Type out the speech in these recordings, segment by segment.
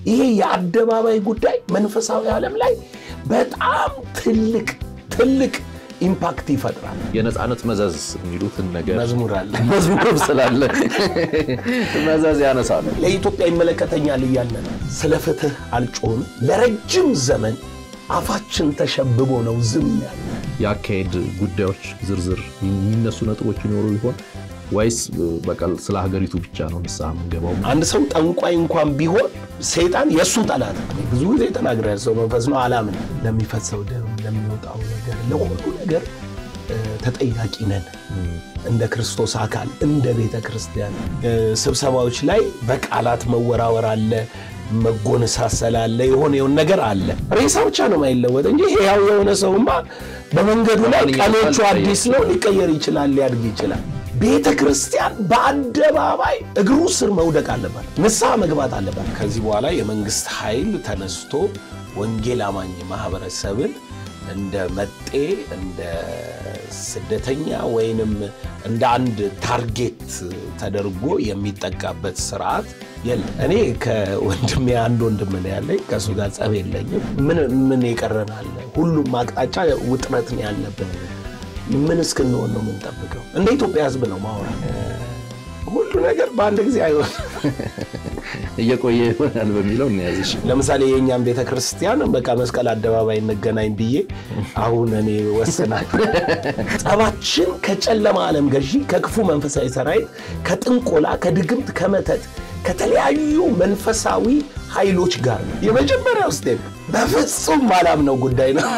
ይሄ የአደባባይ ጉዳይ መንፈሳዊ ዓለም ላይ በጣም ትልቅ ትልቅ ኢምፓክት ይፈጥራል። የነፃነት መዘዝ የሚሉትን ነገር መዝሙር አለ። መዝሙር ስላለ መዘዝ ያነሳሉ። ለኢትዮጵያ ይመለከተኛል እያልን ነው። ስለ ፍትህ አልጮህም። ለረጅም ዘመን አፋችን ተሸብቦ ነው ዝም ያለ። የአካሄድ ጉዳዮች ዝርዝር የሚነሱ ነጥቦች ይኖሩ ይሆን ወይስ በቃ ስለ ሀገሪቱ ብቻ ነው ንስሐ የምንገባው? አንድ ሰው ጠንቋይ እንኳን ቢሆን ሰይጣን የእሱ ጠላት ነው። ብዙ ጊዜ ተናግረ ሰው መንፈስ ነው አላምን። ለሚፈሰው ደም፣ ለሚወጣው ነገር፣ ለሁሉ ነገር ተጠያቂ ነን እንደ ክርስቶስ አካል እንደ ቤተ ክርስቲያን። ስብሰባዎች ላይ በቃላት መወራወር አለ፣ መጎነሳሰል አለ፣ የሆነ የሆነ ነገር አለ። ሬሳ ብቻ ነው ማይለወጥ እንጂ ሕያው የሆነ ሰውማ በመንገዱ ላይ ቀኖቹ አዲስ ነው፣ ሊቀየር ይችላል፣ ሊያድግ ይችላል። ቤተ ክርስቲያን በአደባባይ እግሩ ስር መውደቅ አለባት፣ ንስሐ መግባት አለባት። ከዚህ በኋላ የመንግስት ኃይል ተነስቶ ወንጌል አማኝ ማህበረሰብን እንደ መጤ እንደ ስደተኛ ወይንም እንደ አንድ ታርጌት ተደርጎ የሚጠቃበት ስርዓት የለም። እኔ ከወንድሜ አንድ ወንድም ነው ያለኝ፣ ከእሱ ጋር ጸብ የለኝም። ምን ምን የቀረናል? ሁሉም አቅጣጫ ውጥረት ነው ያለብን። ምን እስክንሆን ነው የምንጠብቀው? እንደ ኢትዮጵያ ሕዝብ ነው ማውራ። ሁሉ ነገር በአንድ ጊዜ አይሆን እየቆየ ይሆናል በሚለው እንያዝሽ። ለምሳሌ የእኛም ቤተ ክርስቲያን በቃ መስቀል አደባባይ እንገናኝ ብዬ አሁን እኔ ወስናል። ጸባችን ከጨለማ ዓለም ገዢ ከክፉ መንፈሳዊ ሰራዊት ከጥንቆላ ከድግምት ከመተት ከተለያዩ መንፈሳዊ ኃይሎች ጋር ነው። የመጀመሪያው ስቴፕ በፍጹም ማላምነው ጉዳይ ነው።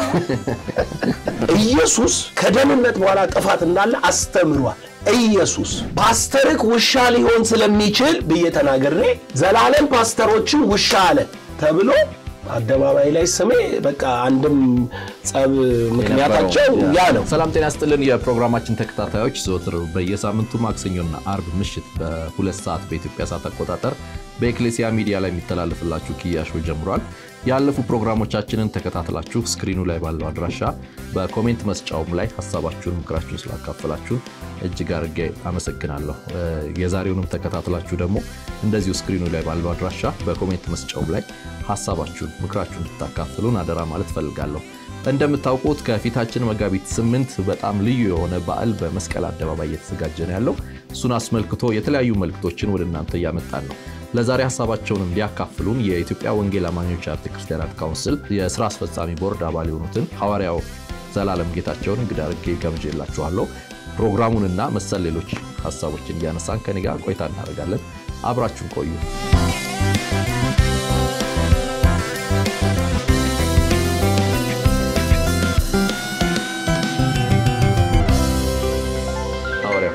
ኢየሱስ ከደህንነት በኋላ ጥፋት እንዳለ አስተምሯል። ኢየሱስ ፓስተርክ ውሻ ሊሆን ስለሚችል ብዬ ተናግሬ ዘላለም ፓስተሮችን ውሻ አለ ተብሎ አደባባይ ላይ ስሜ በቃ አንድም ጸብ ምክንያታቸው ያ ነው። ሰላም ጤና ስጥልን። የፕሮግራማችን ተከታታዮች ዘወትር በየሳምንቱ ማክሰኞና አርብ ምሽት በሁለት ሰዓት በኢትዮጵያ ሰዓት አቆጣጠር በኤክሌሲያ ሚዲያ ላይ የሚተላለፍላችሁ ኪያሾ ጀምሯል። ያለፉ ፕሮግራሞቻችንን ተከታትላችሁ ስክሪኑ ላይ ባለው አድራሻ በኮሜንት መስጫውም ላይ ሀሳባችሁን፣ ምክራችሁን ስላካፈላችሁን እጅግ አድርጌ አመሰግናለሁ። የዛሬውንም ተከታትላችሁ ደግሞ እንደዚሁ ስክሪኑ ላይ ባለው አድራሻ በኮሜንት መስጫውም ላይ ሀሳባችሁን፣ ምክራችሁን እንድታካፍሉን አደራ ማለት ፈልጋለሁ። እንደምታውቁት ከፊታችን መጋቢት ስምንት በጣም ልዩ የሆነ በዓል በመስቀል አደባባይ እየተዘጋጀ ነው ያለው። እሱን አስመልክቶ የተለያዩ መልእክቶችን ወደ እናንተ እያመጣን ነው። ለዛሬ ሀሳባቸውን እንዲያካፍሉን የኢትዮጵያ ወንጌል አማኞች አብያተ ክርስቲያናት ካውንስል የስራ አስፈጻሚ ቦርድ አባል የሆኑትን ሐዋርያው ዘላለም ጌታቸውን እንግዳ አድርጌ ጋብዤላችኋለሁ። ፕሮግራሙንና መሰል ሌሎች ሀሳቦችን እያነሳን ከኔ ጋር ቆይታ እናደርጋለን። አብራችሁን ቆዩ። ሐዋርያው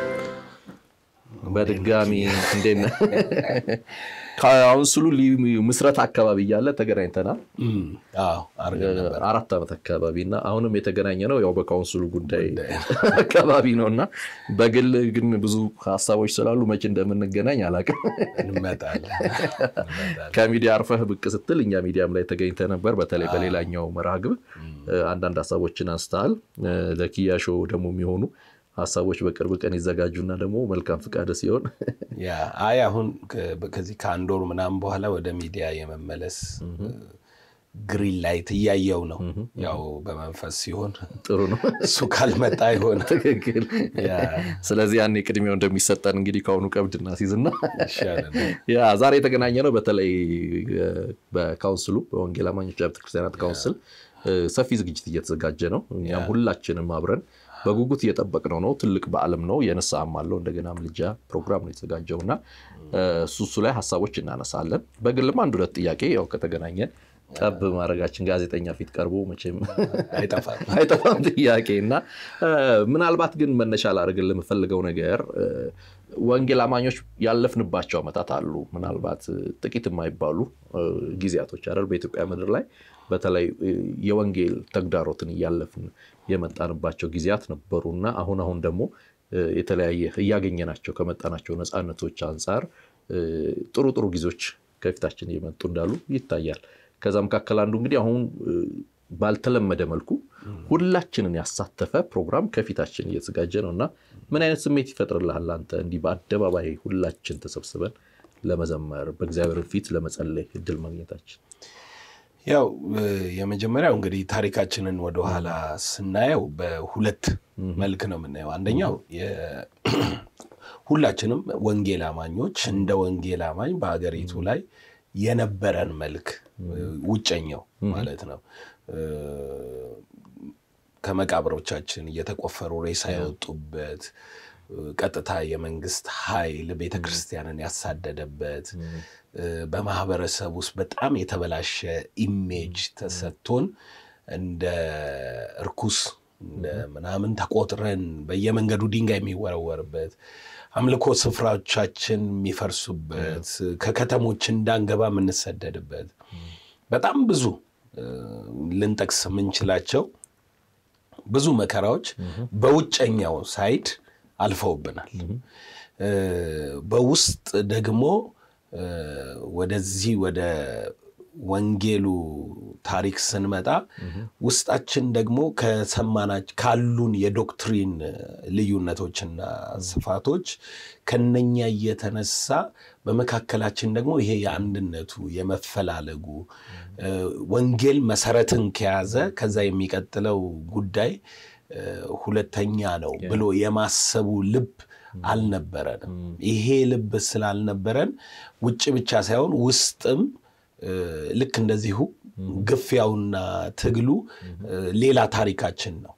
በድጋሚ እንዴት ነህ? ካውንስሉ ምስረት አካባቢ እያለ ተገናኝተናል። አራት ዓመት አካባቢ እና አሁንም የተገናኘ ነው ያው በካውንስሉ ጉዳይ አካባቢ ነው እና በግል ግን ብዙ ሀሳቦች ስላሉ መቼ እንደምንገናኝ አላውቅም። ከሚዲያ አርፈህ ብቅ ስትል እኛ ሚዲያም ላይ ተገኝተ ነበር። በተለይ በሌላኛው መርሃ ግብር አንዳንድ ሀሳቦችን አንስተሃል። ለኪያ ሾው ደግሞ የሚሆኑ ሀሳቦች በቅርብ ቀን ይዘጋጁና ደግሞ መልካም ፍቃድ ሲሆን አይ አሁን ከዚህ ከአንድ ወር ምናምን በኋላ ወደ ሚዲያ የመመለስ ግሪን ላይት እያየው ነው። ያው በመንፈስ ሲሆን ጥሩ ነው። እሱ ካልመጣ አይሆን ትክክል። ስለዚህ ያኔ ቅድሚያው እንደሚሰጠን እንግዲህ ከአሁኑ ቀብድ እናስይዝና ያ ዛሬ የተገናኘ ነው። በተለይ በካውንስሉ በወንጌል አማኞች አብያተ ክርስቲያናት ካውንስል ሰፊ ዝግጅት እየተዘጋጀ ነው። እኛም ሁላችንም አብረን በጉጉት እየጠበቅነው ነው። ትልቅ በዓልም ነው። የንስሐም አለው እንደገና ምልጃ ፕሮግራም ነው የተዘጋጀው እና እሱ እሱ ላይ ሀሳቦች እናነሳለን። በግልም አንድ ሁለት ጥያቄ ያው ከተገናኘን ጠብ ማድረጋችን ጋዜጠኛ ፊት ቀርቦ መቼም አይጠፋም ጥያቄ እና ምናልባት ግን መነሻ ላደርግልህ የምፈልገው ነገር ወንጌል አማኞች ያለፍንባቸው ዓመታት አሉ። ምናልባት ጥቂት የማይባሉ ጊዜያቶች አይደል በኢትዮጵያ ምድር ላይ በተለይ የወንጌል ተግዳሮትን እያለፍን የመጣንባቸው ጊዜያት ነበሩ እና አሁን አሁን ደግሞ የተለያየ እያገኘናቸው ከመጣናቸው ነፃነቶች አንጻር ጥሩ ጥሩ ጊዜዎች ከፊታችን እየመጡ እንዳሉ ይታያል። ከዛ መካከል አንዱ እንግዲህ አሁን ባልተለመደ መልኩ ሁላችንን ያሳተፈ ፕሮግራም ከፊታችን እየተዘጋጀ ነው እና ምን አይነት ስሜት ይፈጥርልሃል አንተ እንዲህ በአደባባይ ሁላችን ተሰብስበን ለመዘመር በእግዚአብሔር ፊት ለመጸለይ እድል ማግኘታችን? ያው የመጀመሪያው እንግዲህ ታሪካችንን ወደኋላ ስናየው በሁለት መልክ ነው የምናየው። አንደኛው ሁላችንም ወንጌል አማኞች እንደ ወንጌል አማኝ በሀገሪቱ ላይ የነበረን መልክ ውጨኛው ማለት ነው ከመቃብሮቻችን እየተቆፈሩ ሬሳ የወጡበት ቀጥታ የመንግስት ኃይል ቤተ ክርስቲያንን ያሳደደበት በማህበረሰብ ውስጥ በጣም የተበላሸ ኢሜጅ ተሰጥቶን እንደ እርኩስ እንደ ምናምን ተቆጥረን በየመንገዱ ድንጋይ የሚወረወርበት አምልኮ ስፍራዎቻችን የሚፈርሱበት ከከተሞች እንዳንገባ የምንሰደድበት በጣም ብዙ ልንጠቅስ የምንችላቸው ብዙ መከራዎች በውጨኛው ሳይድ አልፈውብናል። በውስጥ ደግሞ ወደዚህ ወደ ወንጌሉ ታሪክ ስንመጣ ውስጣችን ደግሞ ከሰማናች ካሉን የዶክትሪን ልዩነቶችና ስፋቶች ከነኛ እየተነሳ በመካከላችን ደግሞ ይሄ የአንድነቱ የመፈላለጉ ወንጌል መሰረትን ከያዘ ከዛ የሚቀጥለው ጉዳይ ሁለተኛ ነው ብሎ የማሰቡ ልብ አልነበረንም። ይሄ ልብ ስላልነበረን ውጭ ብቻ ሳይሆን ውስጥም ልክ እንደዚሁ ግፊያውና ትግሉ ሌላ ታሪካችን ነው።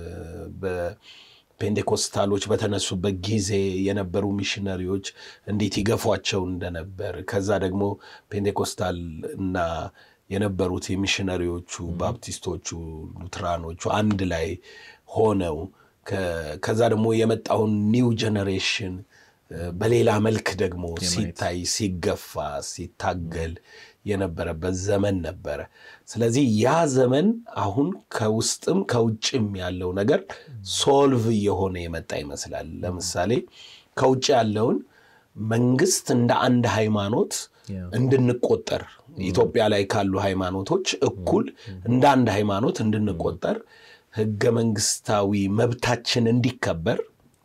በፔንቴኮስታሎች በተነሱበት ጊዜ የነበሩ ሚሽነሪዎች እንዴት ይገፏቸው እንደነበር ከዛ ደግሞ ፔንቴኮስታል እና የነበሩት የሚሽነሪዎቹ ባፕቲስቶቹ፣ ሉትራኖቹ አንድ ላይ ሆነው ከዛ ደግሞ የመጣውን ኒው ጀኔሬሽን በሌላ መልክ ደግሞ ሲታይ ሲገፋ ሲታገል የነበረበት ዘመን ነበረ። ስለዚህ ያ ዘመን አሁን ከውስጥም ከውጭም ያለው ነገር ሶልቭ እየሆነ የመጣ ይመስላል። ለምሳሌ ከውጭ ያለውን መንግስት እንደ አንድ ሃይማኖት እንድንቆጠር ኢትዮጵያ ላይ ካሉ ሃይማኖቶች እኩል እንደ አንድ ሃይማኖት እንድንቆጠር ህገ መንግስታዊ መብታችን እንዲከበር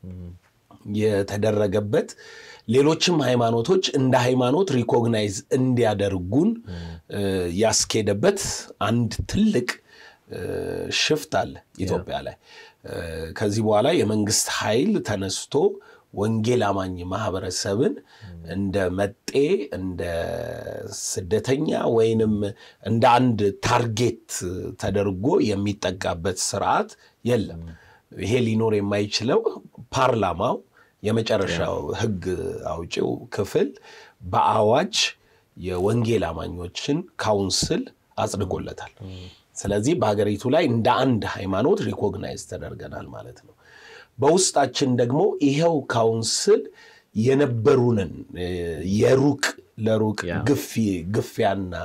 የተደረገበት ሌሎችም ሃይማኖቶች እንደ ሃይማኖት ሪኮግናይዝ እንዲያደርጉን ያስኬደበት አንድ ትልቅ ሽፍት አለ ኢትዮጵያ ላይ። ከዚህ በኋላ የመንግስት ኃይል ተነስቶ ወንጌል አማኝ ማህበረሰብን እንደ መጤ እንደ ስደተኛ ወይንም እንደ አንድ ታርጌት ተደርጎ የሚጠቃበት ስርዓት የለም። ይሄ ሊኖር የማይችለው ፓርላማው የመጨረሻው ህግ አውጪው ክፍል በአዋጅ የወንጌል አማኞችን ካውንስል አጽድቆለታል። ስለዚህ በሀገሪቱ ላይ እንደ አንድ ሃይማኖት ሪኮግናይዝ ተደርገናል ማለት ነው። በውስጣችን ደግሞ ይኸው ካውንስል የነበሩንን የሩቅ ለሩቅ ግፊያና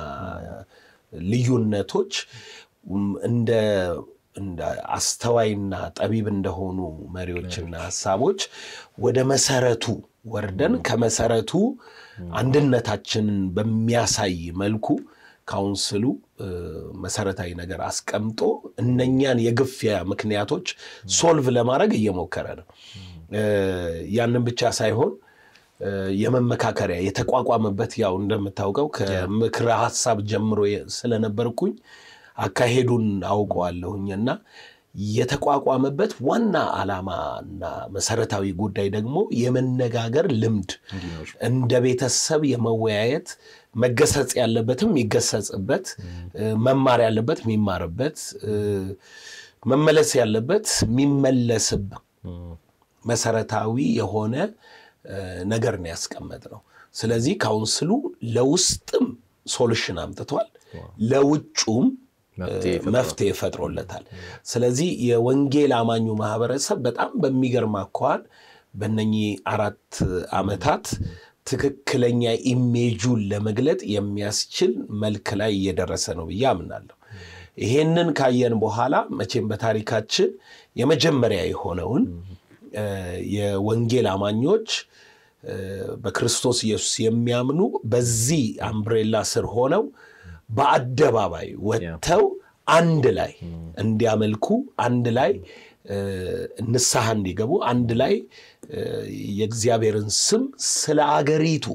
ልዩነቶች እንደ እንደ አስተዋይና ጠቢብ እንደሆኑ መሪዎችና ሀሳቦች ወደ መሰረቱ ወርደን ከመሰረቱ አንድነታችንን በሚያሳይ መልኩ ካውንስሉ መሰረታዊ ነገር አስቀምጦ እነኛን የግፊያ ምክንያቶች ሶልቭ ለማድረግ እየሞከረ ነው። ያንን ብቻ ሳይሆን የመመካከሪያ የተቋቋመበት ያው እንደምታውቀው ከምክረ ሀሳብ ጀምሮ ስለነበርኩኝ አካሄዱን አውቀዋለሁኝ እና የተቋቋመበት ዋና ዓላማና መሰረታዊ ጉዳይ ደግሞ የመነጋገር ልምድ እንደ ቤተሰብ የመወያየት መገሰጽ ያለበትም የሚገሰጽበት፣ መማር ያለበት የሚማርበት፣ መመለስ ያለበት የሚመለስብ መሰረታዊ የሆነ ነገር ነው ያስቀመጥ ነው። ስለዚህ ካውንስሉ ለውስጥም ሶሉሽን አምጥቷል፣ ለውጩም መፍትሄ ፈጥሮለታል። ስለዚህ የወንጌል አማኙ ማህበረሰብ በጣም በሚገርም አኳኋን በእነኚህ አራት ዓመታት ትክክለኛ ኢሜጁን ለመግለጥ የሚያስችል መልክ ላይ እየደረሰ ነው ብዬ አምናለሁ። ይሄንን ካየን በኋላ መቼም በታሪካችን የመጀመሪያ የሆነውን የወንጌል አማኞች በክርስቶስ ኢየሱስ የሚያምኑ በዚህ አምብሬላ ስር ሆነው በአደባባይ ወጥተው አንድ ላይ እንዲያመልኩ፣ አንድ ላይ ንስሐ እንዲገቡ፣ አንድ ላይ የእግዚአብሔርን ስም ስለ አገሪቱ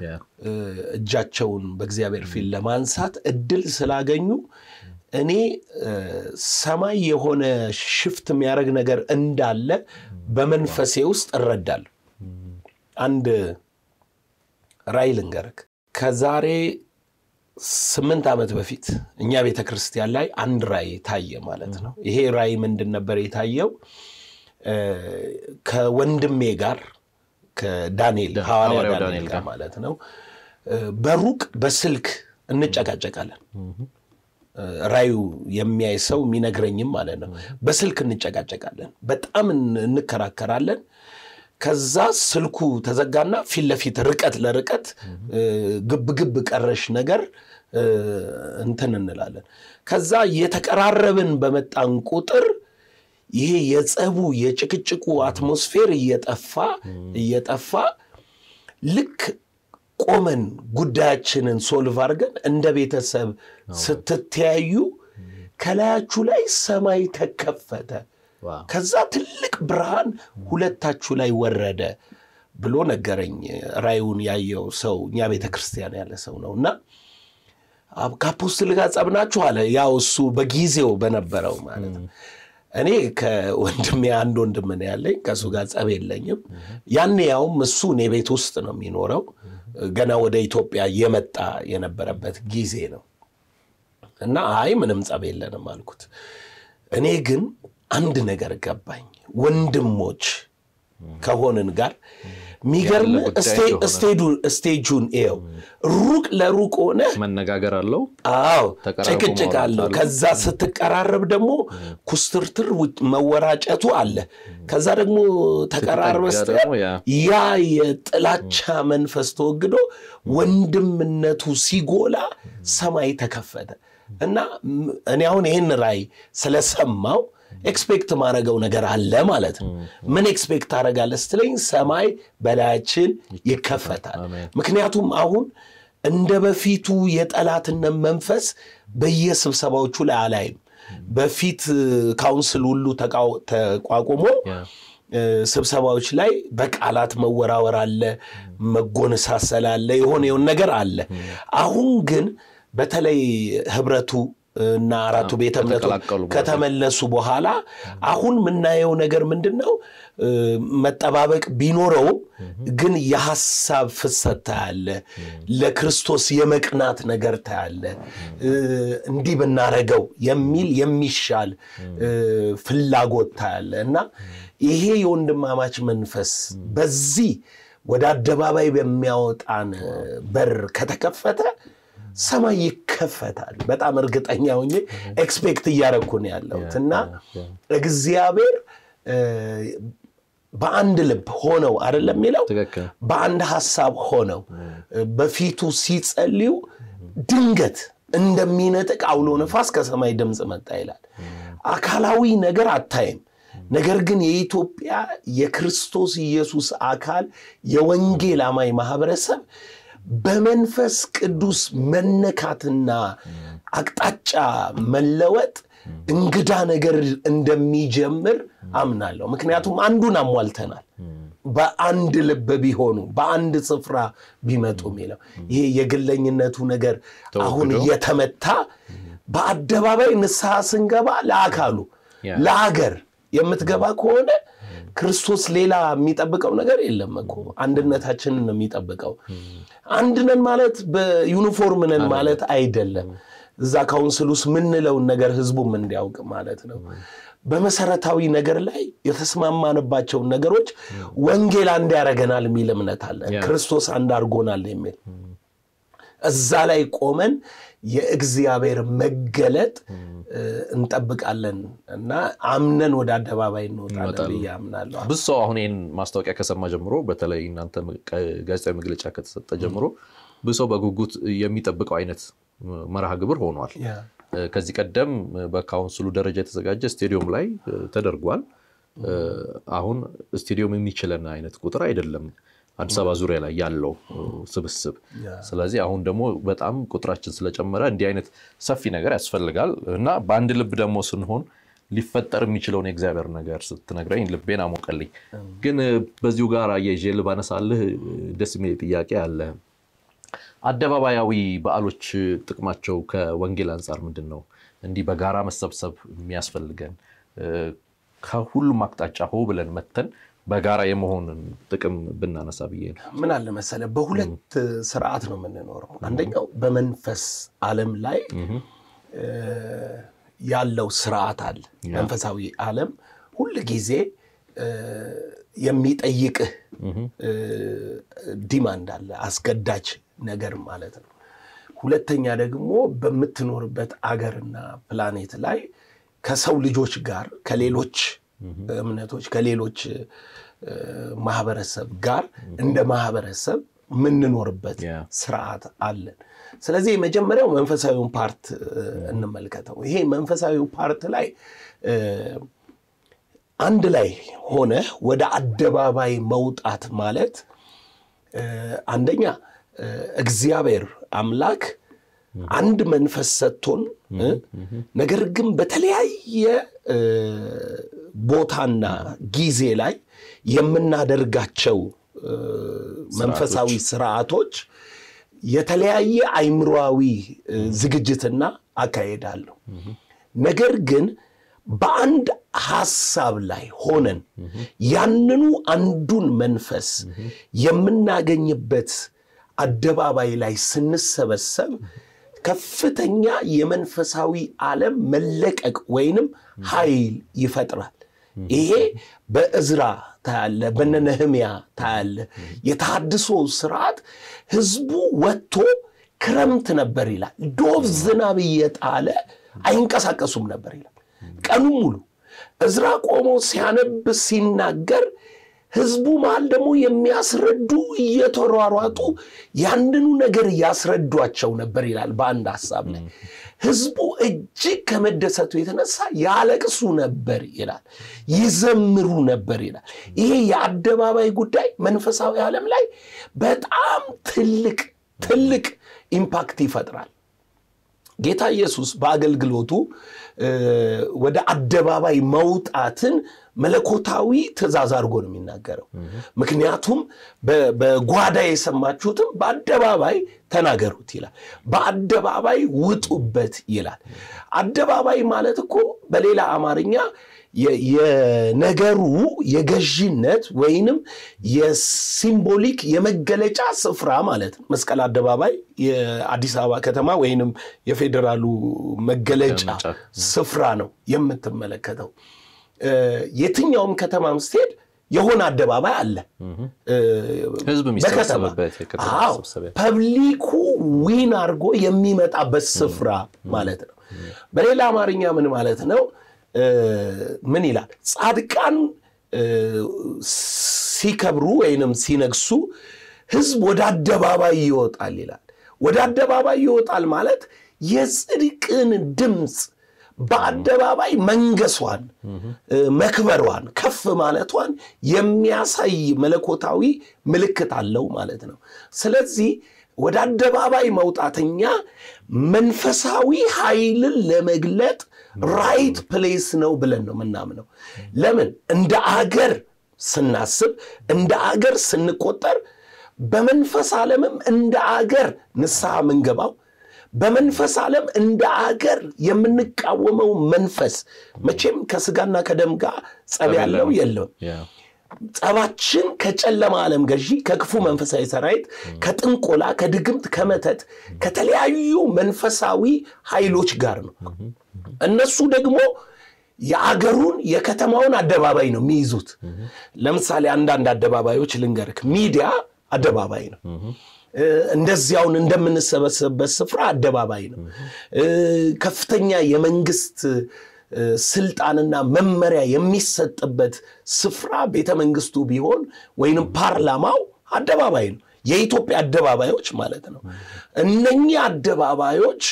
እጃቸውን በእግዚአብሔር ፊት ለማንሳት እድል ስላገኙ እኔ ሰማይ የሆነ ሽፍት የሚያደርግ ነገር እንዳለ በመንፈሴ ውስጥ እረዳለሁ። አንድ ራእይ ልንገርክ። ከዛሬ ስምንት ዓመት በፊት እኛ ቤተ ክርስቲያን ላይ አንድ ራእይ ታየ ማለት ነው። ይሄ ራእይ ምንድን ነበር የታየው? ከወንድሜ ጋር ከዳንኤል ሐዋርያ ዳንኤል ጋር ማለት ነው በሩቅ በስልክ እንጨቃጨቃለን። ራዩ የሚያይ ሰው የሚነግረኝም ማለት ነው። በስልክ እንጨቃጨቃለን፣ በጣም እንከራከራለን። ከዛ ስልኩ ተዘጋና ፊት ለፊት ርቀት ለርቀት ግብግብ ቀረሽ ነገር እንትን እንላለን። ከዛ እየተቀራረብን በመጣን ቁጥር ይሄ የጸቡ የጭቅጭቁ አትሞስፌር እየጠፋ እየጠፋ ልክ ቆመን ጉዳያችንን ሶልቭ አድርገን እንደ ቤተሰብ ስትተያዩ ከላያችሁ ላይ ሰማይ ተከፈተ፣ ከዛ ትልቅ ብርሃን ሁለታችሁ ላይ ወረደ ብሎ ነገረኝ። ራዩን ያየው ሰው እኛ ቤተ ክርስቲያን ያለ ሰው ነው እና ከአፖስትል ጋር ጸብናችሁ አለ። ያው እሱ በጊዜው በነበረው ማለት ነው። እኔ ከወንድሜ አንድ ወንድም ነው ያለኝ፣ ከእሱ ጋር ጸብ የለኝም። ያኔ ያውም እሱ እኔ ቤት ውስጥ ነው የሚኖረው ገና ወደ ኢትዮጵያ የመጣ የነበረበት ጊዜ ነው እና አይ ምንም ጸብ የለንም አልኩት። እኔ ግን አንድ ነገር ገባኝ። ወንድሞች ከሆንን ጋር የሚገርም ስቴጁን ው ሩቅ ለሩቅ ሆነ መነጋገር አለው። አዎ ጭቅጭቅ አለው። ከዛ ስትቀራረብ ደግሞ ኩስትርትር መወራጨቱ አለ። ከዛ ደግሞ ተቀራርበ ያ የጥላቻ መንፈስ ተወግዶ ወንድምነቱ ሲጎላ ሰማይ ተከፈተ እና እኔ አሁን ይህን ራእይ ስለሰማው ኤክስፔክት ማድረገው ነገር አለ ማለት ነው። ምን ኤክስፔክት አደርጋለሁ ስትለኝ ሰማይ በላያችን ይከፈታል። ምክንያቱም አሁን እንደ በፊቱ የጠላትነት መንፈስ በየስብሰባዎቹ ላይ አላይም። በፊት ካውንስል ሁሉ ተቋቁሞ ስብሰባዎች ላይ በቃላት መወራወር አለ፣ መጎነሳሰል አለ፣ የሆነ የሆነ ነገር አለ። አሁን ግን በተለይ ህብረቱ እና አራቱ ቤተ እምነቶች ከተመለሱ በኋላ አሁን የምናየው ነገር ምንድን ነው? መጠባበቅ ቢኖረውም ግን የሐሳብ ፍሰት ታያለ። ለክርስቶስ የመቅናት ነገር ታያለ። እንዲህ ብናረገው የሚል የሚሻል ፍላጎት ታያለ እና ይሄ የወንድማማች መንፈስ በዚህ ወደ አደባባይ በሚያወጣን በር ከተከፈተ ሰማይ ይከፈታል። በጣም እርግጠኛ ሆኜ ኤክስፔክት እያደረኩ ነው ያለሁት እና እግዚአብሔር በአንድ ልብ ሆነው አይደለም የሚለው በአንድ ሀሳብ ሆነው በፊቱ ሲጸልዩ ድንገት እንደሚነጥቅ አውሎ ነፋስ ከሰማይ ድምፅ መጣ ይላል። አካላዊ ነገር አታይም። ነገር ግን የኢትዮጵያ የክርስቶስ ኢየሱስ አካል የወንጌል አማኝ ማህበረሰብ በመንፈስ ቅዱስ መነካትና አቅጣጫ መለወጥ እንግዳ ነገር እንደሚጀምር አምናለሁ። ምክንያቱም አንዱን አሟልተናል። በአንድ ልብ ቢሆኑ በአንድ ስፍራ ቢመጡ የሚለው ይሄ የግለኝነቱ ነገር አሁን እየተመታ በአደባባይ ንስሐ ስንገባ ለአካሉ ለአገር የምትገባ ከሆነ ክርስቶስ ሌላ የሚጠብቀው ነገር የለም እኮ አንድነታችንን ነው የሚጠብቀው። አንድ ነን ማለት በዩኒፎርም ነን ማለት አይደለም። እዛ ካውንስል ውስጥ ምንለውን ነገር ህዝቡም እንዲያውቅ ማለት ነው። በመሰረታዊ ነገር ላይ የተስማማንባቸውን ነገሮች ወንጌል አንድ ያደርገናል የሚል እምነት አለ። ክርስቶስ አንድ አድርጎናል የሚል እዛ ላይ ቆመን የእግዚአብሔር መገለጥ እንጠብቃለን እና አምነን ወደ አደባባይ እንወጣለን ብዬ አምናለሁ። ብዙ ሰው አሁን ይህን ማስታወቂያ ከሰማ ጀምሮ በተለይ እናንተ ጋዜጣዊ መግለጫ ከተሰጠ ጀምሮ ብዙ ሰው በጉጉት የሚጠብቀው አይነት መርሃ ግብር ሆኗል። ከዚህ ቀደም በካውንስሉ ደረጃ የተዘጋጀ ስቴዲየም ላይ ተደርጓል። አሁን ስቴዲየም የሚችለን አይነት ቁጥር አይደለም አዲስ አበባ ዙሪያ ላይ ያለው ስብስብ። ስለዚህ አሁን ደግሞ በጣም ቁጥራችን ስለጨመረ እንዲህ አይነት ሰፊ ነገር ያስፈልጋል እና በአንድ ልብ ደግሞ ስንሆን ሊፈጠር የሚችለውን የእግዚአብሔር ነገር ስትነግረኝ ልቤን አሞቀልኝ። ግን በዚሁ ጋር አያይዤ ልባነሳልህ ደስ የሚል ጥያቄ አለ። አደባባያዊ በዓሎች ጥቅማቸው ከወንጌል አንጻር ምንድን ነው? እንዲህ በጋራ መሰብሰብ የሚያስፈልገን ከሁሉም አቅጣጫ ሆ ብለን መተን በጋራ የመሆንን ጥቅም ብናነሳ ብዬ ነው። ምን አለ መሰለ፣ በሁለት ስርዓት ነው የምንኖረው። አንደኛው በመንፈስ ዓለም ላይ ያለው ስርዓት አለ። መንፈሳዊ ዓለም ሁል ጊዜ የሚጠይቅህ ዲማንድ አለ፣ አስገዳጅ ነገር ማለት ነው። ሁለተኛ ደግሞ በምትኖርበት አገርና ፕላኔት ላይ ከሰው ልጆች ጋር ከሌሎች እምነቶች ከሌሎች ማህበረሰብ ጋር እንደ ማህበረሰብ የምንኖርበት ስርዓት አለን። ስለዚህ የመጀመሪያው መንፈሳዊውን ፓርት እንመልከተው። ይሄ መንፈሳዊው ፓርት ላይ አንድ ላይ ሆነ ወደ አደባባይ መውጣት ማለት አንደኛ እግዚአብሔር አምላክ አንድ መንፈስ ሰጥቶን ነገር ግን በተለያየ ቦታና ጊዜ ላይ የምናደርጋቸው መንፈሳዊ ስርዓቶች የተለያየ አይምሮዊ ዝግጅትና አካሄድ አለው። ነገር ግን በአንድ ሐሳብ ላይ ሆነን ያንኑ አንዱን መንፈስ የምናገኝበት አደባባይ ላይ ስንሰበሰብ ከፍተኛ የመንፈሳዊ ዓለም መለቀቅ ወይንም ኃይል ይፈጥራል። ይሄ በእዝራ ታያለ፣ በነ ነህምያ ታያለ። የተሃድሶ ስርዓት ህዝቡ ወጥቶ ክረምት ነበር ይላል። ዶፍ ዝናብ እየጣለ አይንቀሳቀሱም ነበር ይላል። ቀኑ ሙሉ እዝራ ቆሞ ሲያነብ ሲናገር ህዝቡ መሃል ደግሞ የሚያስረዱ እየተሯሯጡ ያንኑ ነገር እያስረዷቸው ነበር ይላል። በአንድ ሀሳብ ላይ ህዝቡ እጅግ ከመደሰቱ የተነሳ ያለቅሱ ነበር ይላል፣ ይዘምሩ ነበር ይላል። ይሄ የአደባባይ ጉዳይ መንፈሳዊ ዓለም ላይ በጣም ትልቅ ትልቅ ኢምፓክት ይፈጥራል። ጌታ ኢየሱስ በአገልግሎቱ ወደ አደባባይ መውጣትን መለኮታዊ ትእዛዝ አድርጎ ነው የሚናገረው። ምክንያቱም በጓዳ የሰማችሁትም በአደባባይ ተናገሩት ይላል። በአደባባይ ውጡበት ይላል። አደባባይ ማለት እኮ በሌላ አማርኛ የነገሩ የገዢነት ወይንም የሲምቦሊክ የመገለጫ ስፍራ ማለት ነው። መስቀል አደባባይ የአዲስ አበባ ከተማ ወይንም የፌዴራሉ መገለጫ ስፍራ ነው የምትመለከተው። የትኛውም ከተማም ስትሄድ የሆነ አደባባይ አለ። ህዝብ የሚሰበሰብበት ፐብሊኩ ዊን አድርጎ የሚመጣበት ስፍራ ማለት ነው። በሌላ አማርኛ ምን ማለት ነው? ምን ይላል? ጻድቃን ሲከብሩ ወይንም ሲነግሱ ህዝብ ወደ አደባባይ ይወጣል ይላል። ወደ አደባባይ ይወጣል ማለት የጽድቅን ድምፅ በአደባባይ መንገሷን፣ መክበሯን፣ ከፍ ማለቷን የሚያሳይ መለኮታዊ ምልክት አለው ማለት ነው። ስለዚህ ወደ አደባባይ መውጣተኛ መንፈሳዊ ኃይልን ለመግለጥ ራይት ፕሌስ ነው ብለን ነው የምናምነው። ለምን እንደ አገር ስናስብ እንደ አገር ስንቆጠር በመንፈስ ዓለምም እንደ አገር ንስሐ ምንገባው በመንፈስ ዓለም እንደ አገር የምንቃወመው መንፈስ መቼም ከስጋና ከደም ጋር ጸብ ያለው የለም። ጸባችን ከጨለማ ዓለም ገዢ ከክፉ መንፈሳዊ ሰራዊት ከጥንቆላ፣ ከድግምት፣ ከመተት ከተለያዩ መንፈሳዊ ኃይሎች ጋር ነው። እነሱ ደግሞ የአገሩን የከተማውን አደባባይ ነው የሚይዙት። ለምሳሌ አንዳንድ አደባባዮች ልንገርክ፣ ሚዲያ አደባባይ ነው። እንደዚያውን እንደምንሰበሰብበት ስፍራ አደባባይ ነው። ከፍተኛ የመንግስት ስልጣንና መመሪያ የሚሰጥበት ስፍራ ቤተ መንግስቱ ቢሆን ወይንም ፓርላማው አደባባይ ነው። የኢትዮጵያ አደባባዮች ማለት ነው። እነኚህ አደባባዮች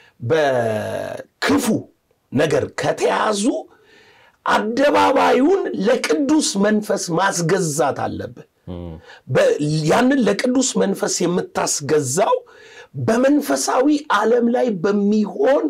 በክፉ ነገር ከተያዙ አደባባዩን ለቅዱስ መንፈስ ማስገዛት አለብህ። ያንን ለቅዱስ መንፈስ የምታስገዛው በመንፈሳዊ ዓለም ላይ በሚሆን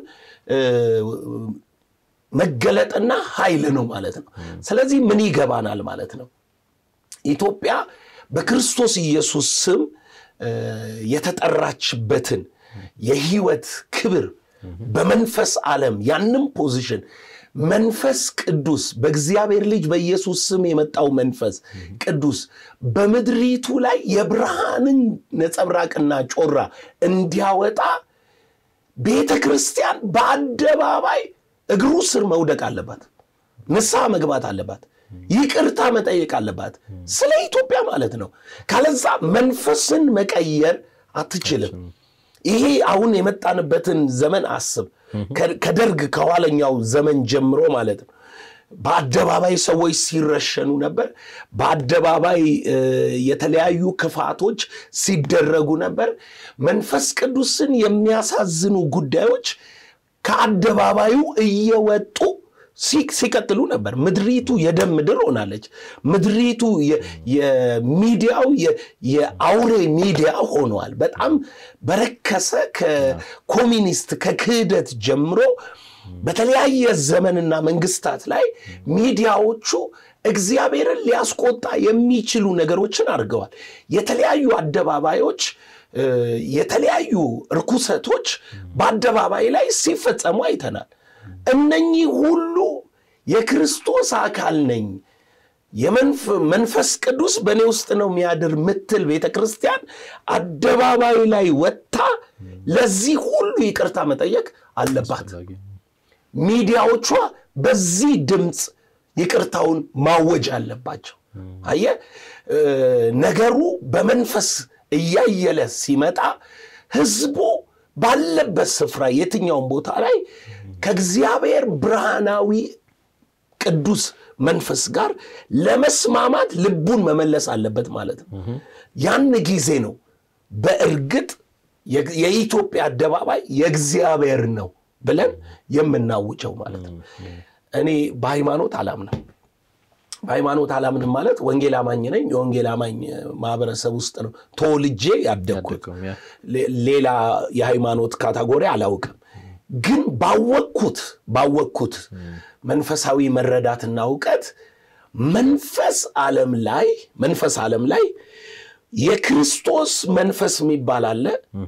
መገለጥና ኃይል ነው ማለት ነው። ስለዚህ ምን ይገባናል ማለት ነው? ኢትዮጵያ በክርስቶስ ኢየሱስ ስም የተጠራችበትን የህይወት ክብር በመንፈስ ዓለም ያንም ፖዚሽን መንፈስ ቅዱስ በእግዚአብሔር ልጅ በኢየሱስ ስም የመጣው መንፈስ ቅዱስ በምድሪቱ ላይ የብርሃንን ነጸብራቅና ጮራ እንዲያወጣ ቤተ ክርስቲያን በአደባባይ እግሩ ስር መውደቅ አለባት። ንስሐ መግባት አለባት። ይቅርታ መጠየቅ አለባት። ስለ ኢትዮጵያ ማለት ነው። ካለዛ መንፈስን መቀየር አትችልም። ይሄ አሁን የመጣንበትን ዘመን አስብ። ከደርግ ከኋለኛው ዘመን ጀምሮ ማለት ነው። በአደባባይ ሰዎች ሲረሸኑ ነበር። በአደባባይ የተለያዩ ክፋቶች ሲደረጉ ነበር። መንፈስ ቅዱስን የሚያሳዝኑ ጉዳዮች ከአደባባዩ እየወጡ ሲቀጥሉ ነበር። ምድሪቱ የደም ምድር ሆናለች። ምድሪቱ የሚዲያው የአውሬ ሚዲያ ሆነዋል። በጣም በረከሰ ከኮሚኒስት ከክህደት ጀምሮ በተለያየ ዘመንና መንግስታት ላይ ሚዲያዎቹ እግዚአብሔርን ሊያስቆጣ የሚችሉ ነገሮችን አድርገዋል። የተለያዩ አደባባዮች የተለያዩ ርኩሰቶች በአደባባይ ላይ ሲፈጸሙ አይተናል። እነኚህ ሁሉ የክርስቶስ አካል ነኝ የመንፈስ ቅዱስ በእኔ ውስጥ ነው የሚያድር ምትል ቤተ ክርስቲያን አደባባይ ላይ ወጥታ ለዚህ ሁሉ ይቅርታ መጠየቅ አለባት። ሚዲያዎቿ በዚህ ድምፅ ይቅርታውን ማወጅ አለባቸው። አየ ነገሩ በመንፈስ እያየለ ሲመጣ ህዝቡ ባለበት ስፍራ የትኛውን ቦታ ላይ ከእግዚአብሔር ብርሃናዊ ቅዱስ መንፈስ ጋር ለመስማማት ልቡን መመለስ አለበት ማለት ነው። ያን ጊዜ ነው በእርግጥ የኢትዮጵያ አደባባይ የእግዚአብሔር ነው ብለን የምናውጀው ማለት ነው። እኔ በሃይማኖት አላምንም። በሃይማኖት አላምንም ማለት ወንጌል አማኝ ነኝ። የወንጌል አማኝ ማህበረሰብ ውስጥ ነው ተወልጄ ያደግኩት። ሌላ የሃይማኖት ካታጎሪ አላውቅም። ግን ባወቅኩት ባወቅኩት መንፈሳዊ መረዳትና እውቀት መንፈስ ዓለም ላይ መንፈስ ዓለም ላይ የክርስቶስ መንፈስ የሚባል አለ።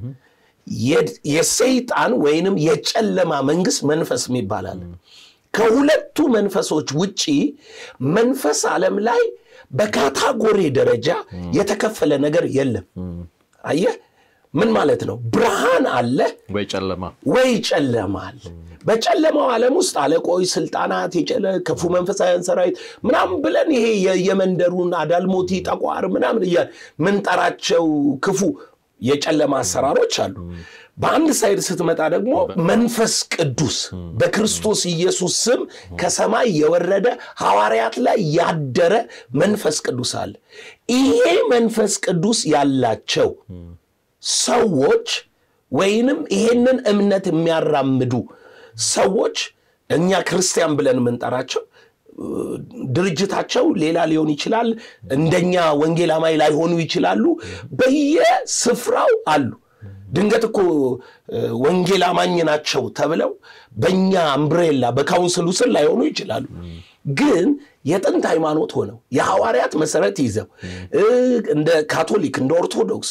የሰይጣን ወይንም የጨለማ መንግስት መንፈስ የሚባል አለ። ከሁለቱ መንፈሶች ውጪ መንፈስ ዓለም ላይ በካታጎሪ ደረጃ የተከፈለ ነገር የለም። አየህ ምን ማለት ነው? ብርሃን አለ ወይ ጨለማ ወይ ጨለማ አለ። በጨለማው ዓለም ውስጥ አለቆች፣ ስልጣናት፣ ክፉ መንፈሳውያን ሰራዊት ምናምን ብለን ይሄ የመንደሩን አዳልሞቲ፣ ጠቋር ምናምን እያል ምንጠራቸው ክፉ የጨለማ አሰራሮች አሉ። በአንድ ሳይድ ስትመጣ ደግሞ መንፈስ ቅዱስ በክርስቶስ ኢየሱስ ስም ከሰማይ የወረደ ሐዋርያት ላይ ያደረ መንፈስ ቅዱስ አለ። ይሄ መንፈስ ቅዱስ ያላቸው ሰዎች ወይንም ይሄንን እምነት የሚያራምዱ ሰዎች እኛ ክርስቲያን ብለን የምንጠራቸው ድርጅታቸው ሌላ ሊሆን ይችላል። እንደኛ ወንጌል አማኝ ላይሆኑ ይችላሉ። በየስፍራው አሉ። ድንገት እኮ ወንጌል አማኝ ናቸው ተብለው በእኛ እምብሬላ በካውንስሉ ስር ላይሆኑ ይችላሉ። ግን የጥንት ሃይማኖት ሆነው የሐዋርያት መሰረት ይዘው እንደ ካቶሊክ እንደ ኦርቶዶክስ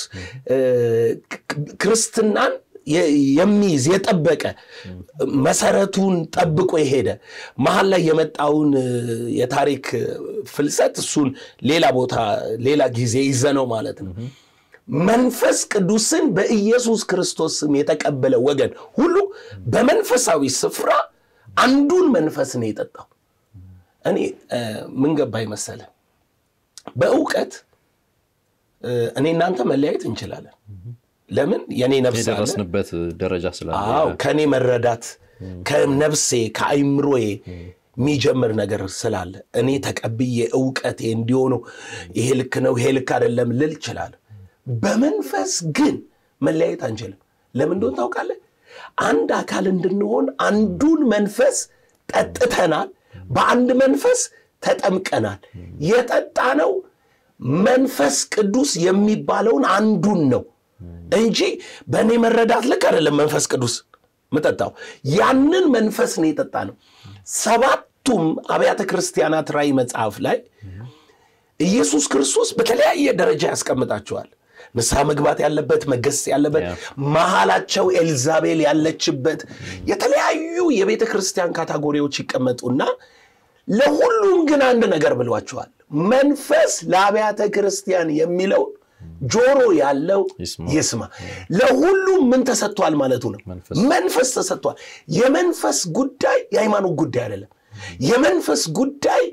ክርስትናን የሚይዝ የጠበቀ መሰረቱን ጠብቆ የሄደ መሀል ላይ የመጣውን የታሪክ ፍልሰት እሱን ሌላ ቦታ ሌላ ጊዜ ይዘነው ማለት ነው። መንፈስ ቅዱስን በኢየሱስ ክርስቶስ ስም የተቀበለ ወገን ሁሉ በመንፈሳዊ ስፍራ አንዱን መንፈስ ነው የጠጣው። እኔ ምን ገባኝ መሰለህ? በእውቀት እኔ እናንተ መለያየት እንችላለን። ለምን የኔ ነፍስ አለ የደረስንበት ደረጃ ስላለ አዎ ከእኔ መረዳት ከነፍሴ ከአይምሮዬ የሚጀምር ነገር ስላለ እኔ ተቀብዬ እውቀቴ እንዲሆኑ ይሄ ልክ ነው ይሄ ልክ አይደለም ልል እችላለሁ። በመንፈስ ግን መለያየት አንችልም። ለምን እንደሆነ ታውቃለህ? አንድ አካል እንድንሆን አንዱን መንፈስ ጠጥተናል፣ በአንድ መንፈስ ተጠምቀናል። የጠጣነው መንፈስ ቅዱስ የሚባለውን አንዱን ነው እንጂ በእኔ መረዳት ልክ አይደለም። መንፈስ ቅዱስ ምጠጣው ያንን መንፈስ ነው የጠጣ ነው። ሰባቱም አብያተ ክርስቲያናት ራእይ መጽሐፍ ላይ ኢየሱስ ክርስቶስ በተለያየ ደረጃ ያስቀምጣቸዋል። ንስሐ መግባት ያለበት መገሰጽ ያለበት መሀላቸው ኤልዛቤል ያለችበት የተለያዩ የቤተ ክርስቲያን ካታጎሪዎች ይቀመጡና ለሁሉም ግን አንድ ነገር ብሏቸዋል። መንፈስ ለአብያተ ክርስቲያን የሚለው ጆሮ ያለው ይስማ። ለሁሉም ምን ተሰጥቷል ማለቱ ነው። መንፈስ ተሰጥቷል። የመንፈስ ጉዳይ የሃይማኖት ጉዳይ አይደለም። የመንፈስ ጉዳይ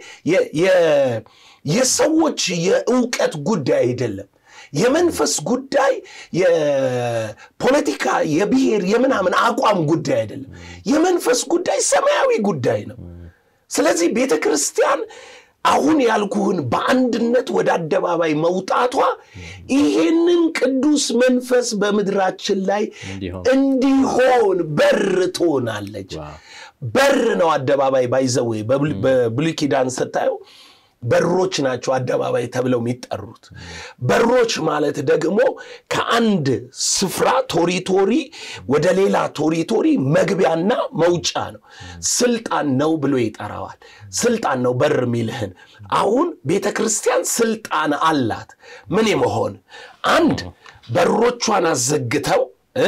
የሰዎች የእውቀት ጉዳይ አይደለም። የመንፈስ ጉዳይ የፖለቲካ የብሔር የምናምን አቋም ጉዳይ አይደለም። የመንፈስ ጉዳይ ሰማያዊ ጉዳይ ነው። ስለዚህ ቤተ ክርስቲያን አሁን ያልኩህን በአንድነት ወደ አደባባይ መውጣቷ ይሄንን ቅዱስ መንፈስ በምድራችን ላይ እንዲሆን በር ትሆናለች። በር ነው አደባባይ ባይዘዌ በብሉይ ኪዳን ስታየው በሮች ናቸው አደባባይ ተብለው የሚጠሩት። በሮች ማለት ደግሞ ከአንድ ስፍራ ቶሪቶሪ ወደ ሌላ ቶሪቶሪ መግቢያና መውጫ ነው። ስልጣን ነው ብሎ ይጠራዋል። ስልጣን ነው በር የሚልህን። አሁን ቤተ ክርስቲያን ስልጣን አላት። ምን የመሆን አንድ በሮቿን አዘግተው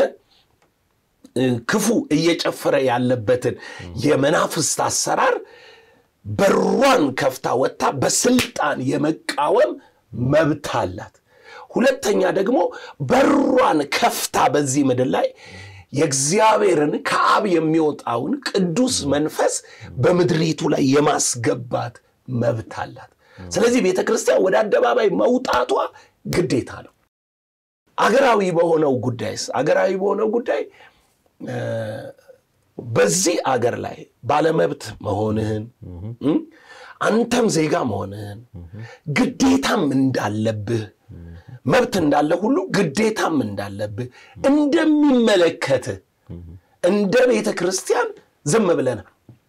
ክፉ እየጨፈረ ያለበትን የመናፍስት አሰራር በሯን ከፍታ ወጥታ በስልጣን የመቃወም መብት አላት። ሁለተኛ ደግሞ በሯን ከፍታ በዚህ ምድር ላይ የእግዚአብሔርን ከአብ የሚወጣውን ቅዱስ መንፈስ በምድሪቱ ላይ የማስገባት መብት አላት። ስለዚህ ቤተ ክርስቲያን ወደ አደባባይ መውጣቷ ግዴታ ነው። አገራዊ በሆነው ጉዳይስ አገራዊ በሆነው ጉዳይ በዚህ አገር ላይ ባለመብት መሆንህን አንተም ዜጋ መሆንህን ግዴታም እንዳለብህ መብት እንዳለ ሁሉ ግዴታም እንዳለብህ እንደሚመለከትህ እንደ ቤተ ክርስቲያን ዝም ብለናል።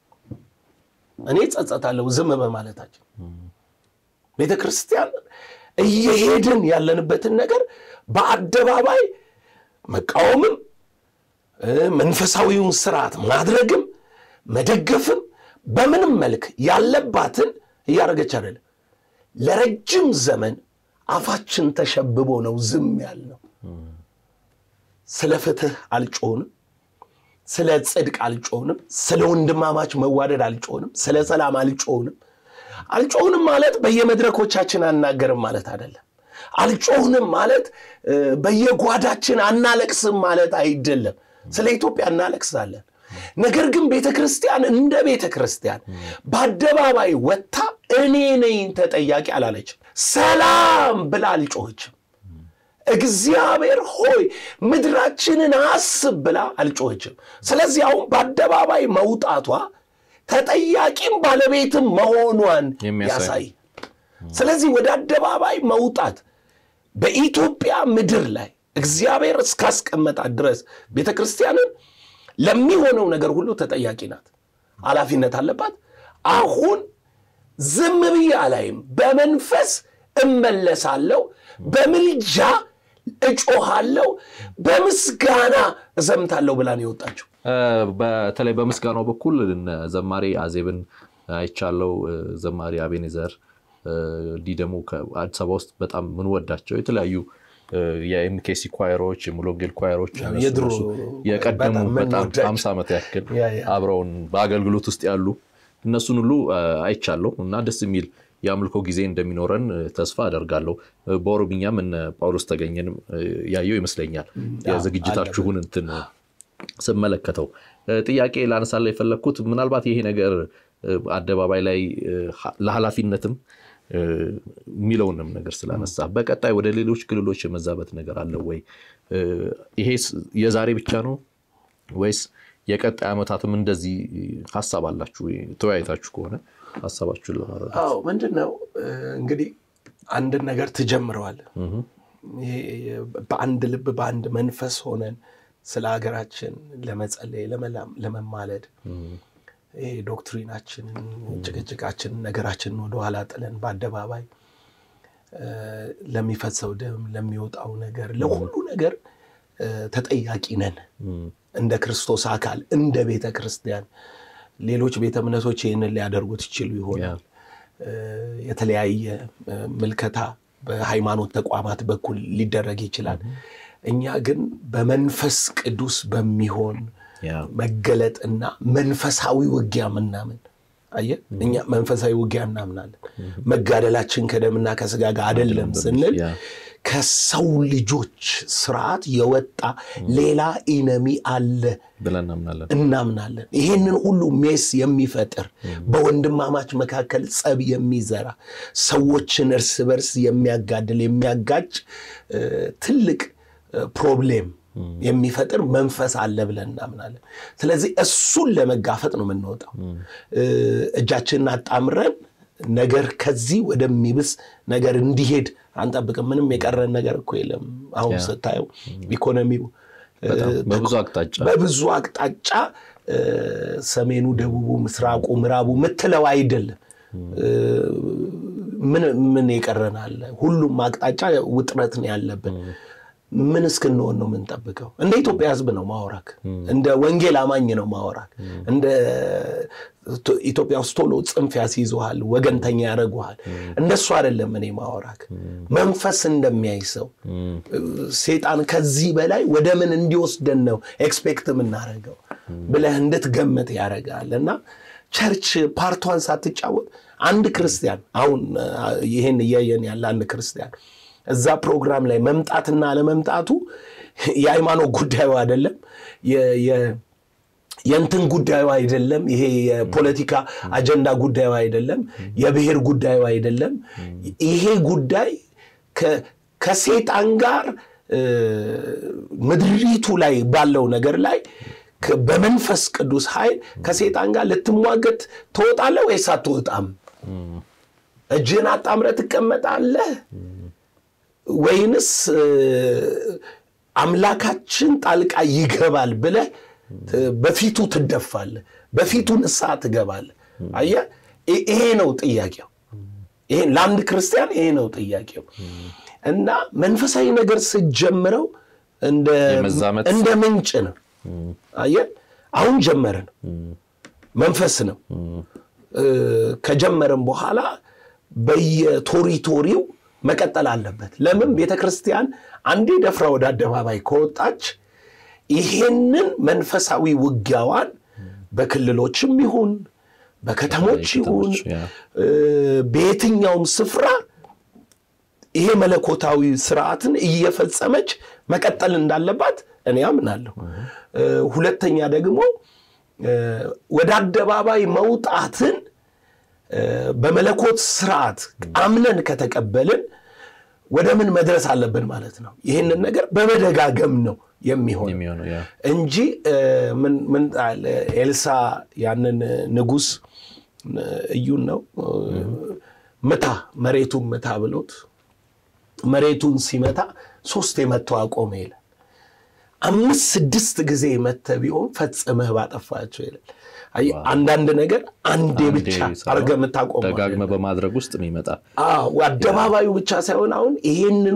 እኔ ጸጸታለሁ ዝም በማለታችን። ቤተ ክርስቲያን እየሄድን ያለንበትን ነገር በአደባባይ መቃወምም መንፈሳዊውን ስርዓት ማድረግም መደገፍም በምንም መልክ ያለባትን እያደረገች አይደለም። ለረጅም ዘመን አፋችን ተሸብቦ ነው ዝም ያልነው። ስለ ፍትህ አልጮንም፣ ስለ ጽድቅ አልጮንም፣ ስለ ወንድማማች መዋደድ አልጮንም፣ ስለ ሰላም አልጮንም። አልጮህንም ማለት በየመድረኮቻችን አናገርም ማለት አይደለም። አልጮህንም ማለት በየጓዳችን አናለቅስም ማለት አይደለም። ስለ ኢትዮጵያ እናለቅሳለን። ነገር ግን ቤተ ክርስቲያን እንደ ቤተ ክርስቲያን በአደባባይ ወጥታ እኔ ነኝ ተጠያቂ አላለችም። ሰላም ብላ አልጮኸችም። እግዚአብሔር ሆይ ምድራችንን አስብ ብላ አልጮኸችም። ስለዚህ አሁን በአደባባይ መውጣቷ ተጠያቂም ባለቤትም መሆኗን ያሳይ። ስለዚህ ወደ አደባባይ መውጣት በኢትዮጵያ ምድር ላይ እግዚአብሔር እስካስቀመጣት ድረስ ቤተ ክርስቲያንን ለሚሆነው ነገር ሁሉ ተጠያቂ ናት፣ ኃላፊነት አለባት። አሁን ዝም ብዬ አላይም፣ በመንፈስ እመለሳለሁ፣ በምልጃ እጮሃለሁ፣ በምስጋና እዘምታለሁ ብላ ነው የወጣችው። በተለይ በምስጋናው በኩል ዘማሪ አዜብን አይቻለው፣ ዘማሪ አቤኔዘር እንዲህ ደግሞ ከአዲስ አበባ ውስጥ በጣም ምንወዳቸው የተለያዩ የኤምኬሲ ኳየሮች የሙሉ ወንጌል ኳየሮች የቀደሙ በጣም ሀምሳ ዓመት ያክል አብረውን በአገልግሎት ውስጥ ያሉ እነሱን ሁሉ አይቻለሁ እና ደስ የሚል የአምልኮ ጊዜ እንደሚኖረን ተስፋ አደርጋለሁ። በኦሮምኛም እነ ጳውሎስ ተገኘንም ያየው ይመስለኛል የዝግጅታችሁን እንትን ስመለከተው ጥያቄ ላነሳላ የፈለግኩት ምናልባት ይሄ ነገር አደባባይ ላይ ለኃላፊነትም የሚለውንም ነገር ስላነሳ በቀጣይ ወደ ሌሎች ክልሎች የመዛበት ነገር አለ ወይ? ይሄ የዛሬ ብቻ ነው ወይስ የቀጣይ ዓመታትም እንደዚህ ሀሳብ አላችሁ? ተወያይታችሁ ከሆነ ሀሳባችሁን ለማረዳት። አዎ ምንድን ነው እንግዲህ አንድን ነገር ትጀምረዋል። በአንድ ልብ በአንድ መንፈስ ሆነን ስለ ሀገራችን ለመጸለይ ለመማለድ ይሄ ዶክትሪናችንን ጭቅጭቃችንን ነገራችንን ወደኋላ ጥለን በአደባባይ ለሚፈሰው ደም ለሚወጣው ነገር ለሁሉ ነገር ተጠያቂ ነን እንደ ክርስቶስ አካል እንደ ቤተ ክርስቲያን። ሌሎች ቤተ እምነቶች ይህንን ሊያደርጉት ይችሉ ይሆናል። የተለያየ ምልከታ በሃይማኖት ተቋማት በኩል ሊደረግ ይችላል። እኛ ግን በመንፈስ ቅዱስ በሚሆን መገለጥና መንፈሳዊ ውጊያ ምናምን አየህ፣ እኛ መንፈሳዊ ውጊያ እናምናለን። መጋደላችን ከደምና ከስጋ ጋር አይደለም ስንል ከሰው ልጆች ስርዓት የወጣ ሌላ ኢነሚ አለ ብለን እናምናለን እናምናለን። ይሄንን ሁሉ ሜስ የሚፈጥር በወንድማማች መካከል ጸብ የሚዘራ ሰዎችን እርስ በርስ የሚያጋድል የሚያጋጭ ትልቅ ፕሮብሌም የሚፈጥር መንፈስ አለ ብለን እናምናለን። ስለዚህ እሱን ለመጋፈጥ ነው የምንወጣው። እጃችንን አጣምረን ነገር ከዚህ ወደሚብስ ነገር እንዲሄድ አንጠብቅም። ምንም የቀረን ነገር እኮ የለም። አሁን ስታየው ኢኮኖሚው በብዙ አቅጣጫ በብዙ አቅጣጫ ሰሜኑ፣ ደቡቡ፣ ምስራቁ፣ ምዕራቡ ምትለው አይደለም። ምን ምን የቀረናል? ሁሉም አቅጣጫ ውጥረት ነው ያለብን። ምን እስክንሆን ነው የምንጠብቀው? እንደ ኢትዮጵያ ሕዝብ ነው ማወራክ። እንደ ወንጌል አማኝ ነው ማወራክ። እንደ ኢትዮጵያ ውስጥ ቶሎ ጽንፍ ያስይዘሃል፣ ወገንተኛ ያደርጉሃል። እንደሱ አይደለም እኔ ማወራክ። መንፈስ እንደሚያይ ሰው ሴጣን ከዚህ በላይ ወደ ምን እንዲወስደን ነው ኤክስፔክት የምናደርገው ብለህ እንድትገምት ያደርጋል። እና ቸርች ፓርቷን ሳትጫወት አንድ ክርስቲያን አሁን ይሄን እያየን ያለ አንድ ክርስቲያን እዛ ፕሮግራም ላይ መምጣትና አለመምጣቱ የሃይማኖት ጉዳዩ አይደለም፣ የእንትን ጉዳዩ አይደለም፣ ይሄ የፖለቲካ አጀንዳ ጉዳዩ አይደለም፣ የብሔር ጉዳዩ አይደለም። ይሄ ጉዳይ ከሴጣን ጋር ምድሪቱ ላይ ባለው ነገር ላይ በመንፈስ ቅዱስ ኃይል ከሴጣን ጋር ልትሟገት ትወጣለህ ወይስ አትወጣም? እጅህን አጣምረህ ትቀመጣለህ ወይንስ አምላካችን ጣልቃ ይገባል ብለህ በፊቱ ትደፋለህ፣ በፊቱ ንስሐ ትገባለህ። አየህ፣ ይሄ ነው ጥያቄው። ይሄ ለአንድ ክርስቲያን ይሄ ነው ጥያቄው። እና መንፈሳዊ ነገር ስትጀምረው እንደ ምንጭ ነው። አየህ፣ አሁን ጀመርን፣ መንፈስ ነው። ከጀመርን በኋላ በየቶሪቶሪው መቀጠል አለበት። ለምን ቤተ ክርስቲያን አንዴ ደፍራ ወደ አደባባይ ከወጣች ይሄንን መንፈሳዊ ውጊያዋን በክልሎችም ይሁን በከተሞች ይሁን በየትኛውም ስፍራ ይሄ መለኮታዊ ስርዓትን እየፈጸመች መቀጠል እንዳለባት እኔ አምናለሁ። ሁለተኛ ደግሞ ወደ አደባባይ መውጣትን በመለኮት ስርዓት አምነን ከተቀበልን ወደ ምን መድረስ አለብን ማለት ነው። ይህንን ነገር በመደጋገም ነው የሚሆን እንጂ ምን ኤልሳ ያንን ንጉሥ እዩን ነው ምታ መሬቱን ምታ ብሎት መሬቱን ሲመታ ሶስት የመተው አቆመ ይላል። አምስት ስድስት ጊዜ መተ ቢሆን ፈጽመህ ባጠፋቸው ይላል። አንዳንድ ነገር አንዴ ብቻ አድርገህ የምታቆመው ደጋግመህ በማድረግ ውስጥ የሚመጣ አደባባዩ ብቻ ሳይሆን አሁን ይሄንኑ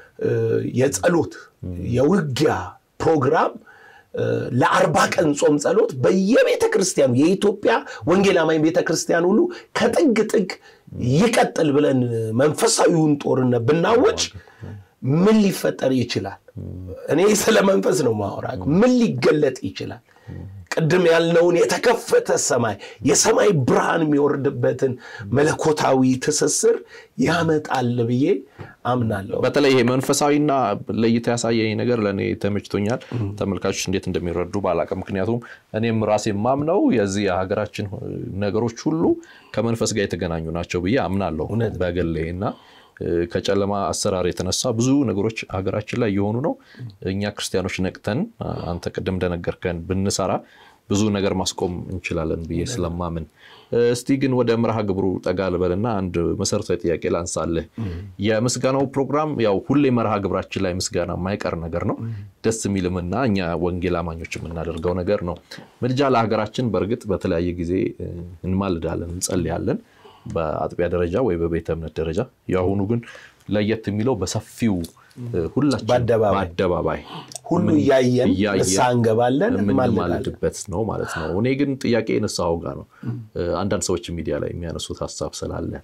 የጸሎት የውጊያ ፕሮግራም ለአርባ ቀን ጾም ጸሎት በየቤተ ክርስቲያኑ የኢትዮጵያ ወንጌል አማኝ ቤተ ክርስቲያን ሁሉ ከጥግ ጥግ ይቀጥል ብለን መንፈሳዊውን ጦርነት ብናወጭ ምን ሊፈጠር ይችላል? እኔ ስለ መንፈስ ነው ማወራ። ምን ሊገለጥ ይችላል? ቅድም ያልነውን የተከፈተ ሰማይ የሰማይ ብርሃን የሚወርድበትን መለኮታዊ ትስስር ያመጣል ብዬ አምናለሁ። በተለይ ይሄ መንፈሳዊና ለይታ ያሳየኝ ነገር ለእኔ ተመችቶኛል። ተመልካቾች እንዴት እንደሚረዱ ባላውቅም፣ ምክንያቱም እኔም ራሴ የማምነው የዚህ የሀገራችን ነገሮች ሁሉ ከመንፈስ ጋር የተገናኙ ናቸው ብዬ አምናለሁ በግሌ እና ከጨለማ አሰራር የተነሳ ብዙ ነገሮች ሀገራችን ላይ የሆኑ ነው። እኛ ክርስቲያኖች ነቅተን አንተ ቅድም እንደነገርከን ብንሰራ ብዙ ነገር ማስቆም እንችላለን ብዬ ስለማምን፣ እስቲ ግን ወደ መርሃ ግብሩ ጠጋ ልበልና አንድ መሰረታዊ ጥያቄ ላንሳልህ። የምስጋናው ፕሮግራም ያው ሁሌ መርሃ ግብራችን ላይ ምስጋና የማይቀር ነገር ነው። ደስ የሚልምና እኛ ወንጌል አማኞች የምናደርገው ነገር ነው። ምልጃ ለሀገራችን በእርግጥ በተለያየ ጊዜ እንማልዳለን፣ እንጸልያለን በአጥቢያ ደረጃ ወይ በቤተ እምነት ደረጃ። የአሁኑ ግን ለየት የሚለው በሰፊው ሁላችን በአደባባይ ሁሉ እያየን ንስሐ እንገባለን የምንማልድበት ነው ማለት ነው። እኔ ግን ጥያቄ ንስሐው ጋር ነው። አንዳንድ ሰዎች ሚዲያ ላይ የሚያነሱት ሀሳብ ስላለ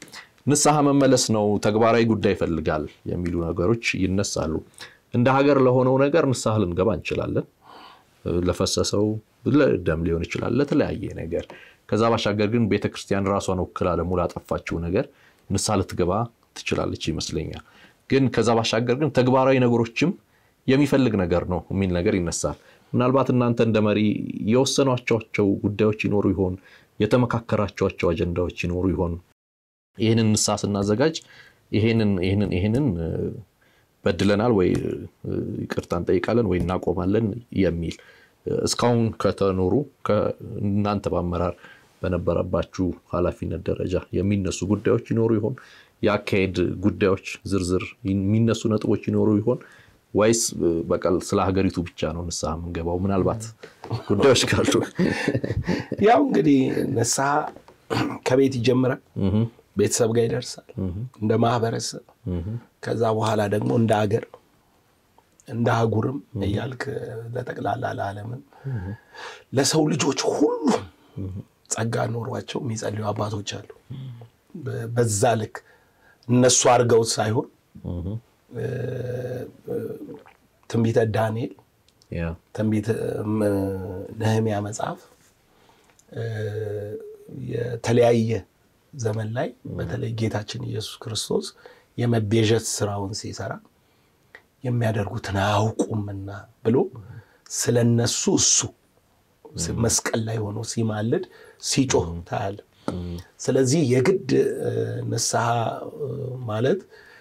ንስሐ መመለስ ነው፣ ተግባራዊ ጉዳይ ይፈልጋል የሚሉ ነገሮች ይነሳሉ። እንደ ሀገር ለሆነው ነገር ንስሐ ልንገባ እንችላለን። ለፈሰሰው ደም ሊሆን ይችላል፣ ለተለያየ ነገር። ከዛ ባሻገር ግን ቤተክርስቲያን ራሷን ወክላ ደግሞ ላጠፋችው ነገር ንስሐ ልትገባ ትችላለች ይመስለኛል። ግን ከዛ ባሻገር ግን ተግባራዊ ነገሮችም የሚፈልግ ነገር ነው የሚል ነገር ይነሳል። ምናልባት እናንተ እንደ መሪ የወሰኗቸው ጉዳዮች ይኖሩ ይሆን? የተመካከራቸዋቸው አጀንዳዎች ይኖሩ ይሆን? ይህንን ንስሐ ስናዘጋጅ ይህንን በድለናል ወይ ይቅርታ እንጠይቃለን ወይ እናቆማለን የሚል እስካሁን ከተኖሩ እናንተ በአመራር በነበረባችሁ ኃላፊነት ደረጃ የሚነሱ ጉዳዮች ይኖሩ ይሆን? የአካሄድ ጉዳዮች ዝርዝር የሚነሱ ነጥቦች ይኖሩ ይሆን? ወይስ በቀል ስለ ሀገሪቱ ብቻ ነው ንስሐ የምንገባው? ምናልባት ጉዳዮች ካሉ ያው እንግዲህ ንስሐ ከቤት ይጀምራል፣ ቤተሰብ ጋር ይደርሳል፣ እንደ ማህበረሰብ፣ ከዛ በኋላ ደግሞ እንደ ሀገር እንደ አህጉርም እያልክ ለጠቅላላ ለዓለምን ለሰው ልጆች ሁሉ ጸጋ ኖሯቸው የሚጸልዩ አባቶች አሉ። በዛ ልክ እነሱ አድርገውት ሳይሆን ትንቢተ ዳንኤል፣ ትንቢተ ነህምያ መጽሐፍ የተለያየ ዘመን ላይ በተለይ ጌታችን ኢየሱስ ክርስቶስ የመቤዠት ስራውን ሲሰራ የሚያደርጉትን አያውቁምና ብሎ ስለነሱ እሱ መስቀል ላይ ሆኖ ሲማልድ ሲጮህ ታያለ። ስለዚህ የግድ ንስሐ ማለት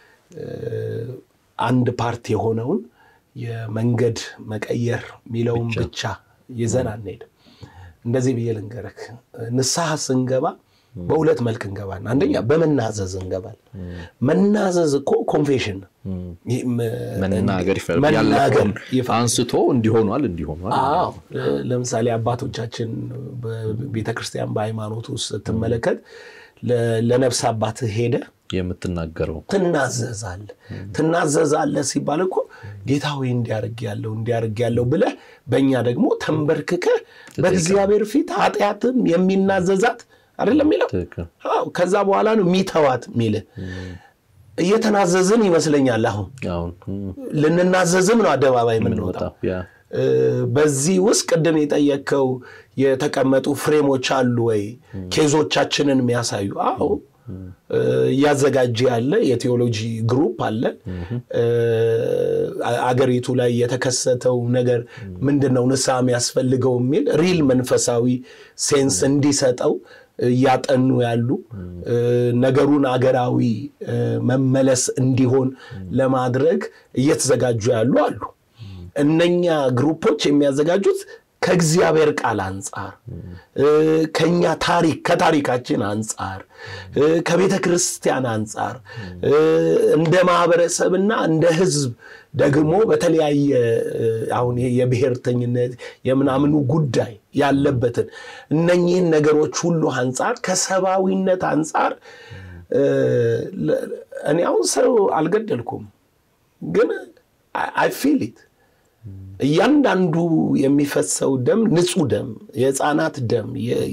አንድ ፓርት የሆነውን የመንገድ መቀየር የሚለውን ብቻ ይዘን አንሄድም። እንደዚህ ብዬ ልንገርህ፣ ንስሐ ስንገባ በሁለት መልክ እንገባለን። አንደኛ በመናዘዝ እንገባል። መናዘዝ እኮ ኮንፌሽን ነው። መናገር ያለውን አንስቶ እንዲሆኗል እንዲሆኗል። ለምሳሌ አባቶቻችን በቤተክርስቲያን በሃይማኖት ውስጥ ስትመለከት ለነፍስ አባት ሄደ የምትናገረው ትናዘዛለ ትናዘዛለ ሲባል እኮ ጌታ ሆይ እንዲያርግ ያለው እንዲያርግ ያለው ብለህ በእኛ ደግሞ ተንበርክከ በእግዚአብሔር ፊት ኃጢአትም የሚናዘዛት አይደለም የሚለው ከዛ በኋላ ነው የሚተዋት የሚልህ እየተናዘዝን ይመስለኛል። አሁን ልንናዘዝም ነው አደባባይ የምንወጣው። በዚህ ውስጥ ቅድም የጠየቅከው የተቀመጡ ፍሬሞች አሉ ወይ ኬዞቻችንን የሚያሳዩ? አዎ እያዘጋጀ ያለ የቴዎሎጂ ግሩፕ አለ። አገሪቱ ላይ የተከሰተው ነገር ምንድን ነው ንስሐ የሚያስፈልገው የሚል ሪል መንፈሳዊ ሴንስ እንዲሰጠው እያጠኑ ያሉ ነገሩን አገራዊ መመለስ እንዲሆን ለማድረግ እየተዘጋጁ ያሉ አሉ። እነኛ ግሩፖች የሚያዘጋጁት ከእግዚአብሔር ቃል አንጻር፣ ከኛ ታሪክ ከታሪካችን አንጻር፣ ከቤተ ክርስቲያን አንጻር እንደ ማህበረሰብና እንደ ሕዝብ ደግሞ በተለያየ አሁን የብሔርተኝነት የምናምኑ ጉዳይ ያለበትን እነኚህን ነገሮች ሁሉ አንጻር ከሰብአዊነት አንጻር እኔ አሁን ሰው አልገደልኩም፣ ግን አይ ፊል ኢት እያንዳንዱ የሚፈሰው ደም ንጹህ ደም፣ የህፃናት ደም፣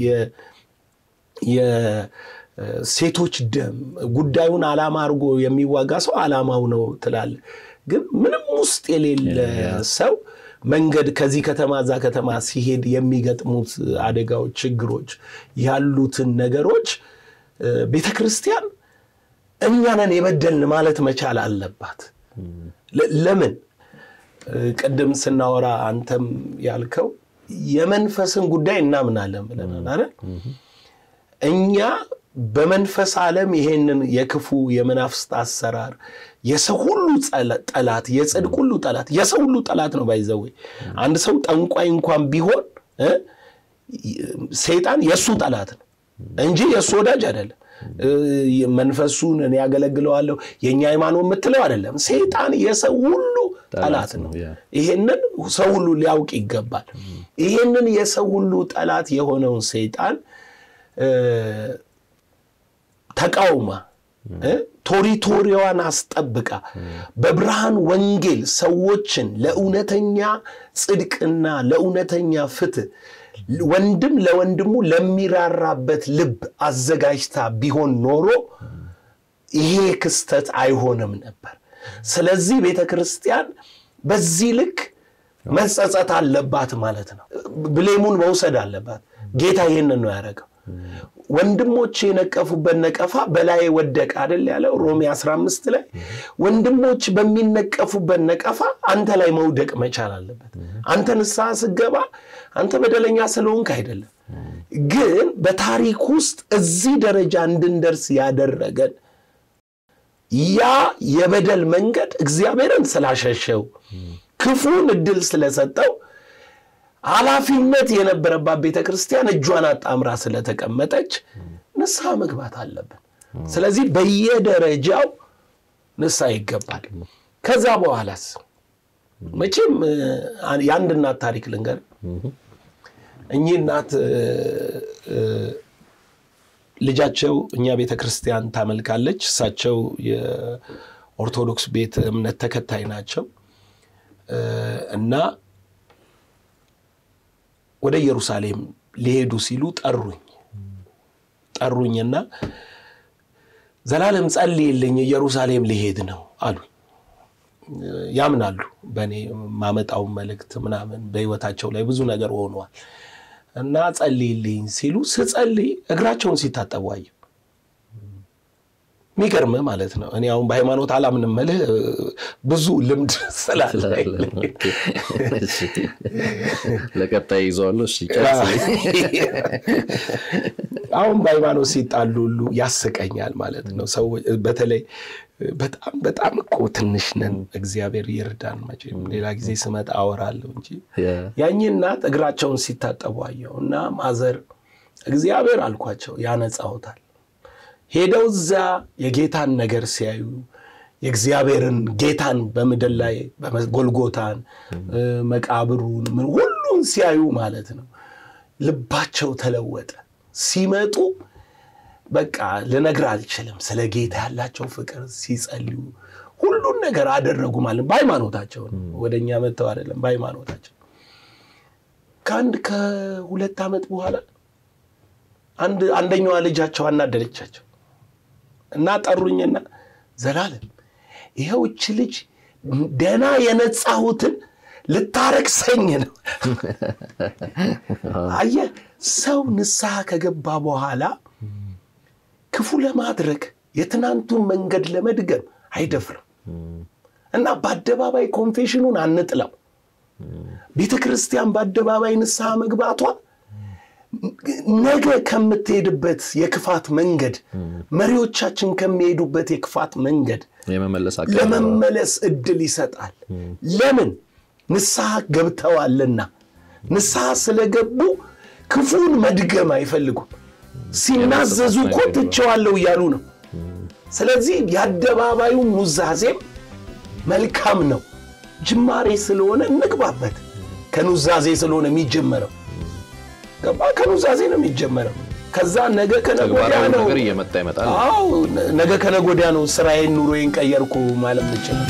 የሴቶች ደም ጉዳዩን ዓላማ አድርጎ የሚዋጋ ሰው ዓላማው ነው ትላለ። ግን ምንም ውስጥ የሌለ ሰው መንገድ ከዚህ ከተማ እዛ ከተማ ሲሄድ የሚገጥሙት አደጋዎች፣ ችግሮች ያሉትን ነገሮች ቤተ ክርስቲያን እኛ ነን የበደልን ማለት መቻል አለባት። ለምን ቅድም ስናወራ አንተም ያልከው የመንፈስን ጉዳይ እናምናለን ብለናል አይደል? እኛ በመንፈስ ዓለም ይሄንን የክፉ የመናፍስት አሰራር የሰው ሁሉ ጠላት፣ የጽድቅ ሁሉ ጠላት፣ የሰው ሁሉ ጠላት ነው። ባይዘዌ አንድ ሰው ጠንቋይ እንኳን ቢሆን ሰይጣን የእሱ ጠላት ነው እንጂ የእሱ ወዳጅ አይደለም። መንፈሱን እኔ ያገለግለዋለሁ የእኛ ሃይማኖት የምትለው አይደለም። ሰይጣን የሰው ሁሉ ጠላት ነው። ይሄንን ሰው ሁሉ ሊያውቅ ይገባል። ይሄንን የሰው ሁሉ ጠላት የሆነውን ሰይጣን ተቃውማ ቶሪቶሪዋን አስጠብቃ በብርሃን ወንጌል ሰዎችን ለእውነተኛ ጽድቅና ለእውነተኛ ፍትህ ወንድም ለወንድሙ ለሚራራበት ልብ አዘጋጅታ ቢሆን ኖሮ ይሄ ክስተት አይሆንም ነበር። ስለዚህ ቤተ ክርስቲያን በዚህ ልክ መጸጸት አለባት ማለት ነው። ብሌሙን መውሰድ አለባት። ጌታ ይህንን ነው ያደረገው። ወንድሞች የነቀፉበት ነቀፋ በላይ ወደቀ አይደል ያለው ሮሜ 15 ላይ ወንድሞች በሚነቀፉበት ነቀፋ አንተ ላይ መውደቅ መቻል አለበት። አንተ ንስሐ ስገባ አንተ በደለኛ ስለሆንክ አይደለም፣ ግን በታሪክ ውስጥ እዚህ ደረጃ እንድንደርስ ያደረገን ያ የበደል መንገድ እግዚአብሔርን ስላሸሸው ክፉን እድል ስለሰጠው ኃላፊነት የነበረባት ቤተ ክርስቲያን እጇን አጣምራ ስለተቀመጠች ንስሐ መግባት አለብን። ስለዚህ በየደረጃው ንስሐ ይገባል። ከዛ በኋላስ መቼም የአንድ እናት ታሪክ ልንገር። እኚህ እናት ልጃቸው እኛ ቤተ ክርስቲያን ታመልካለች። እሳቸው የኦርቶዶክስ ቤት እምነት ተከታይ ናቸው እና ወደ ኢየሩሳሌም ሊሄዱ ሲሉ ጠሩኝ ጠሩኝና ዘላለም ጸልይልኝ ኢየሩሳሌም ሊሄድ ነው አሉኝ። ያምናሉ በእኔ ማመጣውን መልእክት ምናምን በሕይወታቸው ላይ ብዙ ነገር ሆኗል እና ጸልይልኝ ሲሉ ስጸልይ እግራቸውን ሲታጠቡ አየሁ። የሚገርም ማለት ነው። እኔ አሁን በሃይማኖት አላምንም መልህ ብዙ ልምድ ስላለ ለቀጣይ ይዘዋለሁ። አሁን በሃይማኖት ሲጣሉ ሁሉ ያስቀኛል ማለት ነው። ሰው በተለይ በጣም በጣም እኮ ትንሽ ነን። እግዚአብሔር ይርዳን። መቼም ሌላ ጊዜ ስመጣ አወራለሁ እንጂ ያኚህ እናት እግራቸውን ሲታጠቡ አየሁ እና ማዘር እግዚአብሔር አልኳቸው ያነጻውታል ሄደው እዛ የጌታን ነገር ሲያዩ የእግዚአብሔርን ጌታን በምድር ላይ ጎልጎታን፣ መቃብሩን ምን ሁሉን ሲያዩ ማለት ነው ልባቸው ተለወጠ። ሲመጡ በቃ ልነግር አልችልም። ስለ ጌታ ያላቸው ፍቅር ሲጸልዩ ሁሉን ነገር አደረጉ ማለት በሃይማኖታቸው ነው። ወደ እኛ መጥተው አይደለም፣ በሃይማኖታቸው ከአንድ ከሁለት ዓመት በኋላ አንድ አንደኛዋ ልጃቸው አናደደቻቸው እና ጠሩኝና ዘላለም ይኸው እች ልጅ ደና የነጻሁትን ልታረክሰኝ ነው። አየህ ሰው ንስሐ ከገባ በኋላ ክፉ ለማድረግ የትናንቱን መንገድ ለመድገም አይደፍርም እና በአደባባይ ኮንፌሽኑን አንጥለው። ቤተ ክርስቲያን በአደባባይ ንስሐ መግባቷ ነገ ከምትሄድበት የክፋት መንገድ መሪዎቻችን ከሚሄዱበት የክፋት መንገድ ለመመለስ እድል ይሰጣል። ለምን? ንስሐ ገብተዋልና። ንስሐ ስለገቡ ክፉን መድገም አይፈልጉም። ሲናዘዙ እኮ ትቼዋለሁ እያሉ ነው። ስለዚህ የአደባባዩ ኑዛዜም መልካም ነው። ጅማሬ ስለሆነ እንግባበት። ከኑዛዜ ስለሆነ የሚጀመረው ገባ ከኑዛዜ ነው የሚጀመረው። ከዛ ነገ ከነጎዲያ ነው ነገር እየመጣ ይመጣል። አዎ ነገ ከነጎዲያ ነው ስራዬን ኑሮዬን ቀየርኩ ማለት ምችል።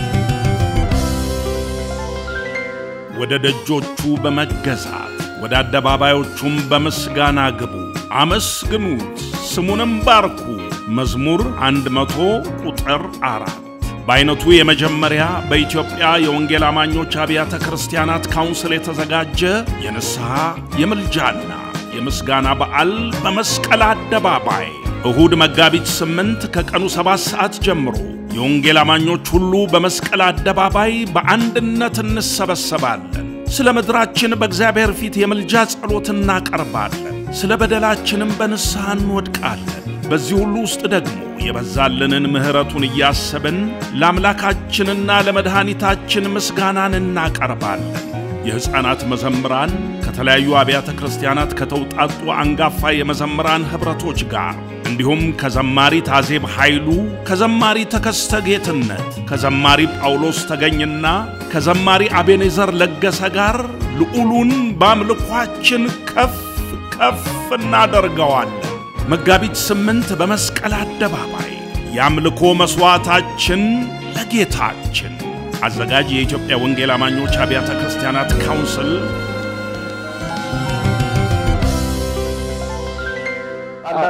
ወደ ደጆቹ በመገዛት ወደ አደባባዮቹም በምስጋና ግቡ፣ አመስግኑት፣ ስሙንም ባርኩ። መዝሙር 100 ቁጥር አራት በአይነቱ የመጀመሪያ በኢትዮጵያ የወንጌል አማኞች አብያተ ክርስቲያናት ካውንስል የተዘጋጀ የንስሐ የምልጃና የምስጋና በዓል በመስቀል አደባባይ እሁድ መጋቢት ስምንት ከቀኑ ሰባት ሰዓት ጀምሮ የወንጌል አማኞች ሁሉ በመስቀል አደባባይ በአንድነት እንሰበሰባለን። ስለ ምድራችን በእግዚአብሔር ፊት የምልጃ ጸሎት እናቀርባለን። ስለ በደላችንም በንስሐ እንወድቃለን። በዚህ ሁሉ ውስጥ ደግሞ የበዛልንን ምሕረቱን እያሰብን ለአምላካችንና ለመድኃኒታችን ምስጋናን እናቀርባለን። የሕፃናት መዘምራን ከተለያዩ አብያተ ክርስቲያናት ከተውጣጡ አንጋፋ የመዘምራን ኅብረቶች ጋር እንዲሁም ከዘማሪ ታዜብ ኃይሉ፣ ከዘማሪ ተከስተ ጌትነት፣ ከዘማሪ ጳውሎስ ተገኝና ከዘማሪ አቤኔዘር ለገሰ ጋር ልዑሉን በአምልኳችን ከፍ ከፍ እናደርገዋለን። መጋቢት ስምንት በመስቀል አደባባይ የአምልኮ መሥዋዕታችን ለጌታችን። አዘጋጅ የኢትዮጵያ ወንጌል አማኞች አብያተ ክርስቲያናት ካውንስል።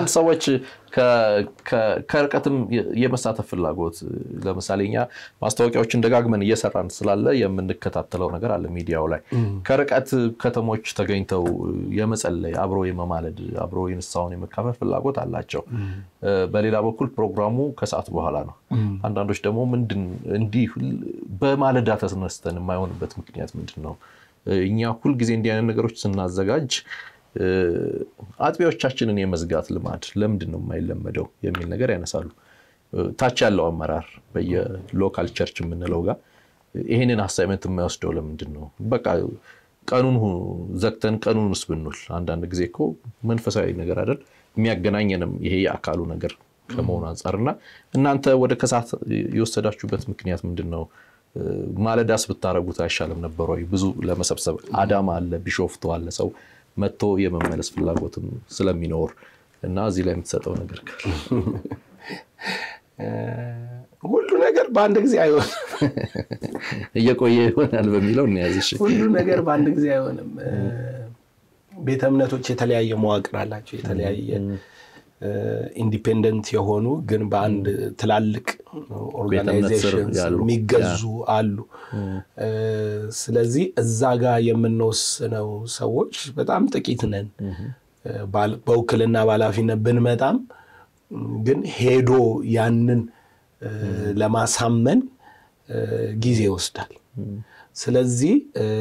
አንዳንድ ሰዎች ከርቀትም የመሳተፍ ፍላጎት ለምሳሌ እኛ ማስታወቂያዎችን ደጋግመን እየሰራን ስላለ የምንከታተለው ነገር አለ ሚዲያው ላይ ከርቀት ከተሞች ተገኝተው የመጸለይ አብሮ የመማለድ አብሮ የንስሐውን የመካፈል ፍላጎት አላቸው። በሌላ በኩል ፕሮግራሙ ከሰዓት በኋላ ነው። አንዳንዶች ደግሞ ምንድን እንዲህ በማለዳ ተነስተን የማይሆንበት ምክንያት ምንድን ነው? እኛ ሁልጊዜ እንዲህ አይነት ነገሮች ስናዘጋጅ አጥቢያዎቻችንን የመዝጋት ልማድ ለምንድን ነው የማይለመደው የሚል ነገር ያነሳሉ። ታች ያለው አመራር በየሎካል ቸርች የምንለው ጋር ይህንን አሳይመንት የማይወስደው ለምንድን ነው? በቃ ቀኑን ዘግተን ቀኑንስ ብንውል አንዳንድ ጊዜ እኮ መንፈሳዊ ነገር አይደል የሚያገናኘንም ይሄ የአካሉ ነገር ከመሆኑ አንጻር እና እናንተ ወደ ከሰዓት የወሰዳችሁበት ምክንያት ምንድን ነው? ማለዳስ ብታረጉት አይሻልም ነበር ወይ? ብዙ ለመሰብሰብ አዳማ አለ፣ ቢሾፍቱ አለ ሰው መጥቶ የመመለስ ፍላጎትም ስለሚኖር እና እዚህ ላይ የምትሰጠው ነገር ሁሉ ነገር በአንድ ጊዜ አይሆንም። እየቆየ ይሆናል በሚለው እንያዝ። ሁሉ ነገር በአንድ ጊዜ አይሆንም። ቤተ እምነቶች የተለያየ መዋቅር አላቸው። የተለያየ ኢንዲፔንደንት የሆኑ ግን በአንድ ትላልቅ ኦርጋናይዜሽን የሚገዙ አሉ። ስለዚህ እዛ ጋር የምንወስነው ሰዎች በጣም ጥቂት ነን። በውክልና በኃላፊነት ብንመጣም ግን ሄዶ ያንን ለማሳመን ጊዜ ይወስዳል። ስለዚህ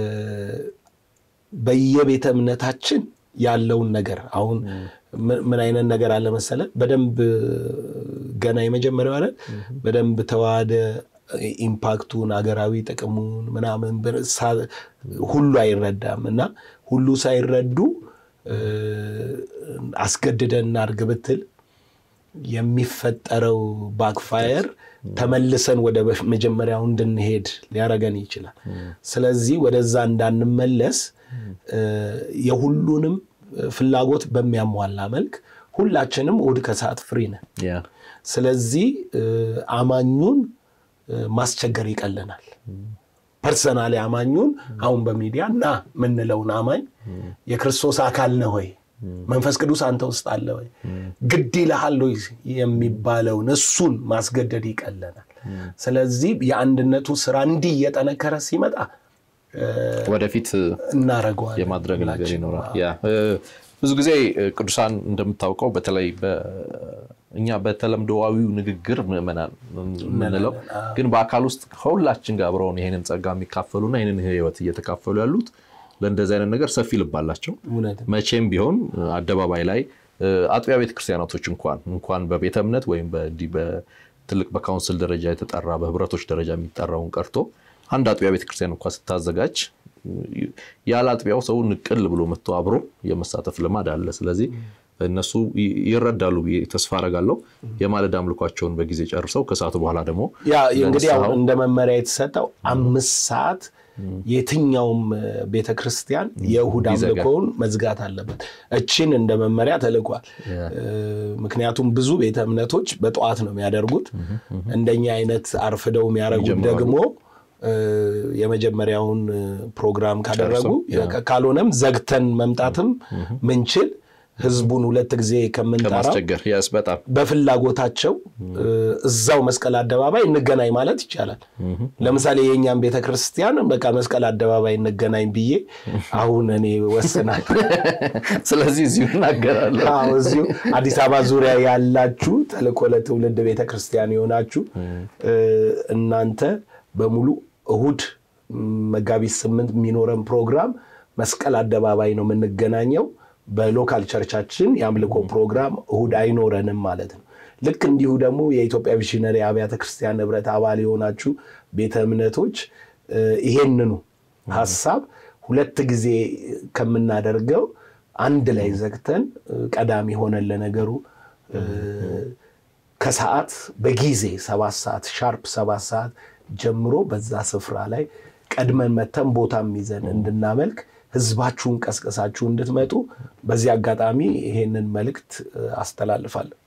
በየቤተ እምነታችን ያለውን ነገር አሁን ምን አይነት ነገር አለ መሰለ፣ በደንብ ገና የመጀመሪያው አይደል በደንብ ተዋህደ ኢምፓክቱን አገራዊ ጥቅሙን ምናምን ሁሉ አይረዳም እና ሁሉ ሳይረዱ አስገድደን እናድርግ ብትል የሚፈጠረው ባክፋየር ተመልሰን ወደ መጀመሪያው እንድንሄድ ሊያረገን ይችላል። ስለዚህ ወደዛ እንዳንመለስ የሁሉንም ፍላጎት በሚያሟላ መልክ ሁላችንም እሑድ ከሰዓት ፍሪ ነን። ስለዚህ አማኙን ማስቸገር ይቀለናል። ፐርሰናሊ አማኙን አሁን በሚዲያ እና የምንለውን አማኝ የክርስቶስ አካል ነህ ወይ መንፈስ ቅዱስ አንተ ውስጥ አለ ወይ ግድ ይልሃል ወይ የሚባለውን እሱን ማስገደድ ይቀለናል። ስለዚህ የአንድነቱ ስራ እንዲህ እየጠነከረ ሲመጣ ወደፊት እናደርገዋለን የማድረግ ነገር ይኖራል። ብዙ ጊዜ ቅዱሳን እንደምታውቀው በተለይ እኛ በተለምዶዊው ንግግር ምዕመናን የምንለው ግን በአካል ውስጥ ከሁላችን ጋር አብረውን ይህንን ጸጋ የሚካፈሉና ይህንን ህይወት እየተካፈሉ ያሉት ለእንደዚህ አይነት ነገር ሰፊ ልብ አላቸው። መቼም ቢሆን አደባባይ ላይ አጥቢያ ቤተክርስቲያናቶች እንኳን እንኳን በቤተ እምነት ወይም በትልቅ በካውንስል ደረጃ የተጠራ በህብረቶች ደረጃ የሚጠራውን ቀርቶ አንድ አጥቢያ ቤተክርስቲያን እንኳን ስታዘጋጅ ያለ አጥቢያው ሰው ንቅል ብሎ መጥቶ አብሮ የመሳተፍ ልማድ አለ። ስለዚህ እነሱ ይረዳሉ ብዬ ተስፋ አረጋለሁ። የማለዳ አምልኳቸውን በጊዜ ጨርሰው ከሰዓቱ በኋላ ደግሞ ያ እንግዲህ አሁን እንደ መመሪያ የተሰጠው አምስት ሰዓት የትኛውም ቤተ ክርስቲያን የእሁድ አምልኮውን መዝጋት አለበት። እችን እንደ መመሪያ ተልኳል። ምክንያቱም ብዙ ቤተ እምነቶች በጠዋት ነው የሚያደርጉት። እንደኛ አይነት አርፍደው የሚያደርጉት ደግሞ የመጀመሪያውን ፕሮግራም ካደረጉ ካልሆነም ዘግተን መምጣትም ምንችል ህዝቡን ሁለት ጊዜ ከምንጠራው በጣም በፍላጎታቸው እዛው መስቀል አደባባይ እንገናኝ ማለት ይቻላል። ለምሳሌ የእኛም ቤተክርስቲያን በቃ መስቀል አደባባይ እንገናኝ ብዬ አሁን እኔ ወስናል። ስለዚህ እዚሁ እናገራለሁ። እዚሁ አዲስ አበባ ዙሪያ ያላችሁ ተልእኮ ለትውልድ ቤተክርስቲያን የሆናችሁ እናንተ በሙሉ እሁድ መጋቢት ስምንት የሚኖረን ፕሮግራም መስቀል አደባባይ ነው የምንገናኘው። በሎካል ቸርቻችን የአምልኮ ፕሮግራም እሁድ አይኖረንም ማለት ነው። ልክ እንዲሁ ደግሞ የኢትዮጵያ ሚሽነሪ አብያተ ክርስቲያን ህብረት አባል የሆናችሁ ቤተ እምነቶች ይሄንኑ ሀሳብ ሁለት ጊዜ ከምናደርገው አንድ ላይ ዘግተን ቀዳሚ ሆነን ለነገሩ ከሰዓት በጊዜ ሰባት ሰዓት ሻርፕ ሰባት ሰዓት ጀምሮ በዛ ስፍራ ላይ ቀድመን መተን ቦታም ይዘን እንድናመልክ ህዝባችሁን ቀስቀሳችሁ እንድትመጡ በዚህ አጋጣሚ ይሄንን መልእክት አስተላልፋለሁ።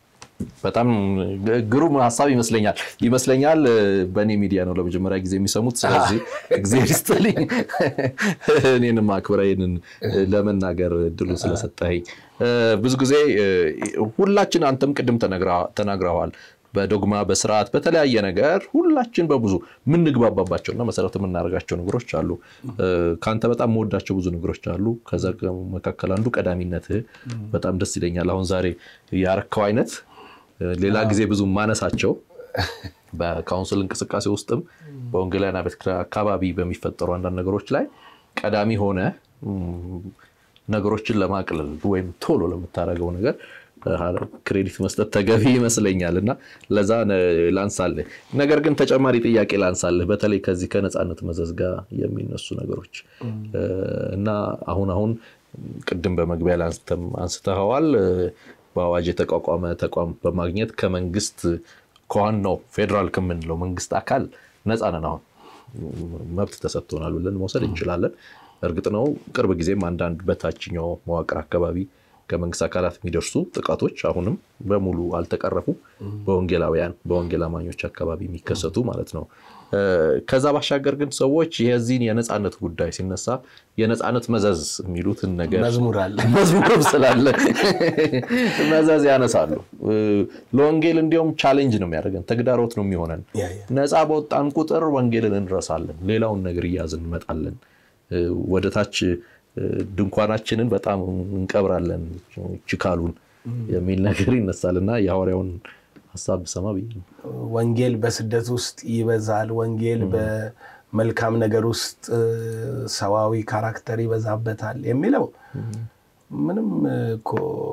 በጣም ግሩም ሀሳብ ይመስለኛል ይመስለኛል በእኔ ሚዲያ ነው ለመጀመሪያ ጊዜ የሚሰሙት። ስለዚህ እግዚአብሔር ይስጥልኝ እኔንም አክብረህ ይህንን ለመናገር እድሉ ስለሰጠኸኝ። ብዙ ጊዜ ሁላችን አንተም ቅድም ተናግረዋል በዶግማ በስርዓት በተለያየ ነገር ሁላችን በብዙ የምንግባባባቸውና መሰረት የምናደርጋቸው ነገሮች አሉ። ከአንተ በጣም መወዳቸው ብዙ ነገሮች አሉ። ከዛ መካከል አንዱ ቀዳሚነትህ በጣም ደስ ይለኛል። አሁን ዛሬ ያረከው አይነት ሌላ ጊዜ ብዙ ማነሳቸው በካውንስል እንቅስቃሴ ውስጥም በወንጌላውያን ቤተክርስቲያን አካባቢ በሚፈጠሩ አንዳንድ ነገሮች ላይ ቀዳሚ ሆነ ነገሮችን ለማቅለል ወይም ቶሎ ለምታደርገው ነገር ክሬዲት መስጠት ተገቢ ይመስለኛል እና ለዛ ላንሳልህ። ነገር ግን ተጨማሪ ጥያቄ ላንሳልህ፣ በተለይ ከዚህ ከነፃነት መዘዝ ጋር የሚነሱ ነገሮች እና አሁን አሁን ቅድም በመግቢያ ላይ አንስተኸዋል። በአዋጅ የተቋቋመ ተቋም በማግኘት ከመንግስት ከዋናው ፌዴራል ከምንለው መንግስት አካል ነፃ ነን። አሁን መብት ተሰጥቶናል ብለን መውሰድ እንችላለን። እርግጥ ነው ቅርብ ጊዜም አንዳንድ በታችኛው መዋቅር አካባቢ ከመንግስት አካላት የሚደርሱ ጥቃቶች አሁንም በሙሉ አልተቀረፉ። በወንጌላውያን በወንጌል አማኞች አካባቢ የሚከሰቱ ማለት ነው። ከዛ ባሻገር ግን ሰዎች የዚህን የነፃነት ጉዳይ ሲነሳ የነፃነት መዘዝ የሚሉትን ነገር መዝሙር አለ መዝሙርም ስላለ መዘዝ ያነሳሉ። ለወንጌል እንዲያውም ቻሌንጅ ነው የሚያደርገን፣ ተግዳሮት ነው የሚሆነን። ነፃ በወጣን ቁጥር ወንጌልን እንረሳለን፣ ሌላውን ነገር እያዝን እንመጣለን ወደ ታች ድንኳናችንን በጣም እንቀብራለን ችካሉን የሚል ነገር ይነሳል እና የሐዋርያውን ሀሳብ ብሰማ ብዬ ነው። ወንጌል በስደት ውስጥ ይበዛል። ወንጌል በመልካም ነገር ውስጥ ሰዋዊ ካራክተር ይበዛበታል የሚለው ምንም እኮ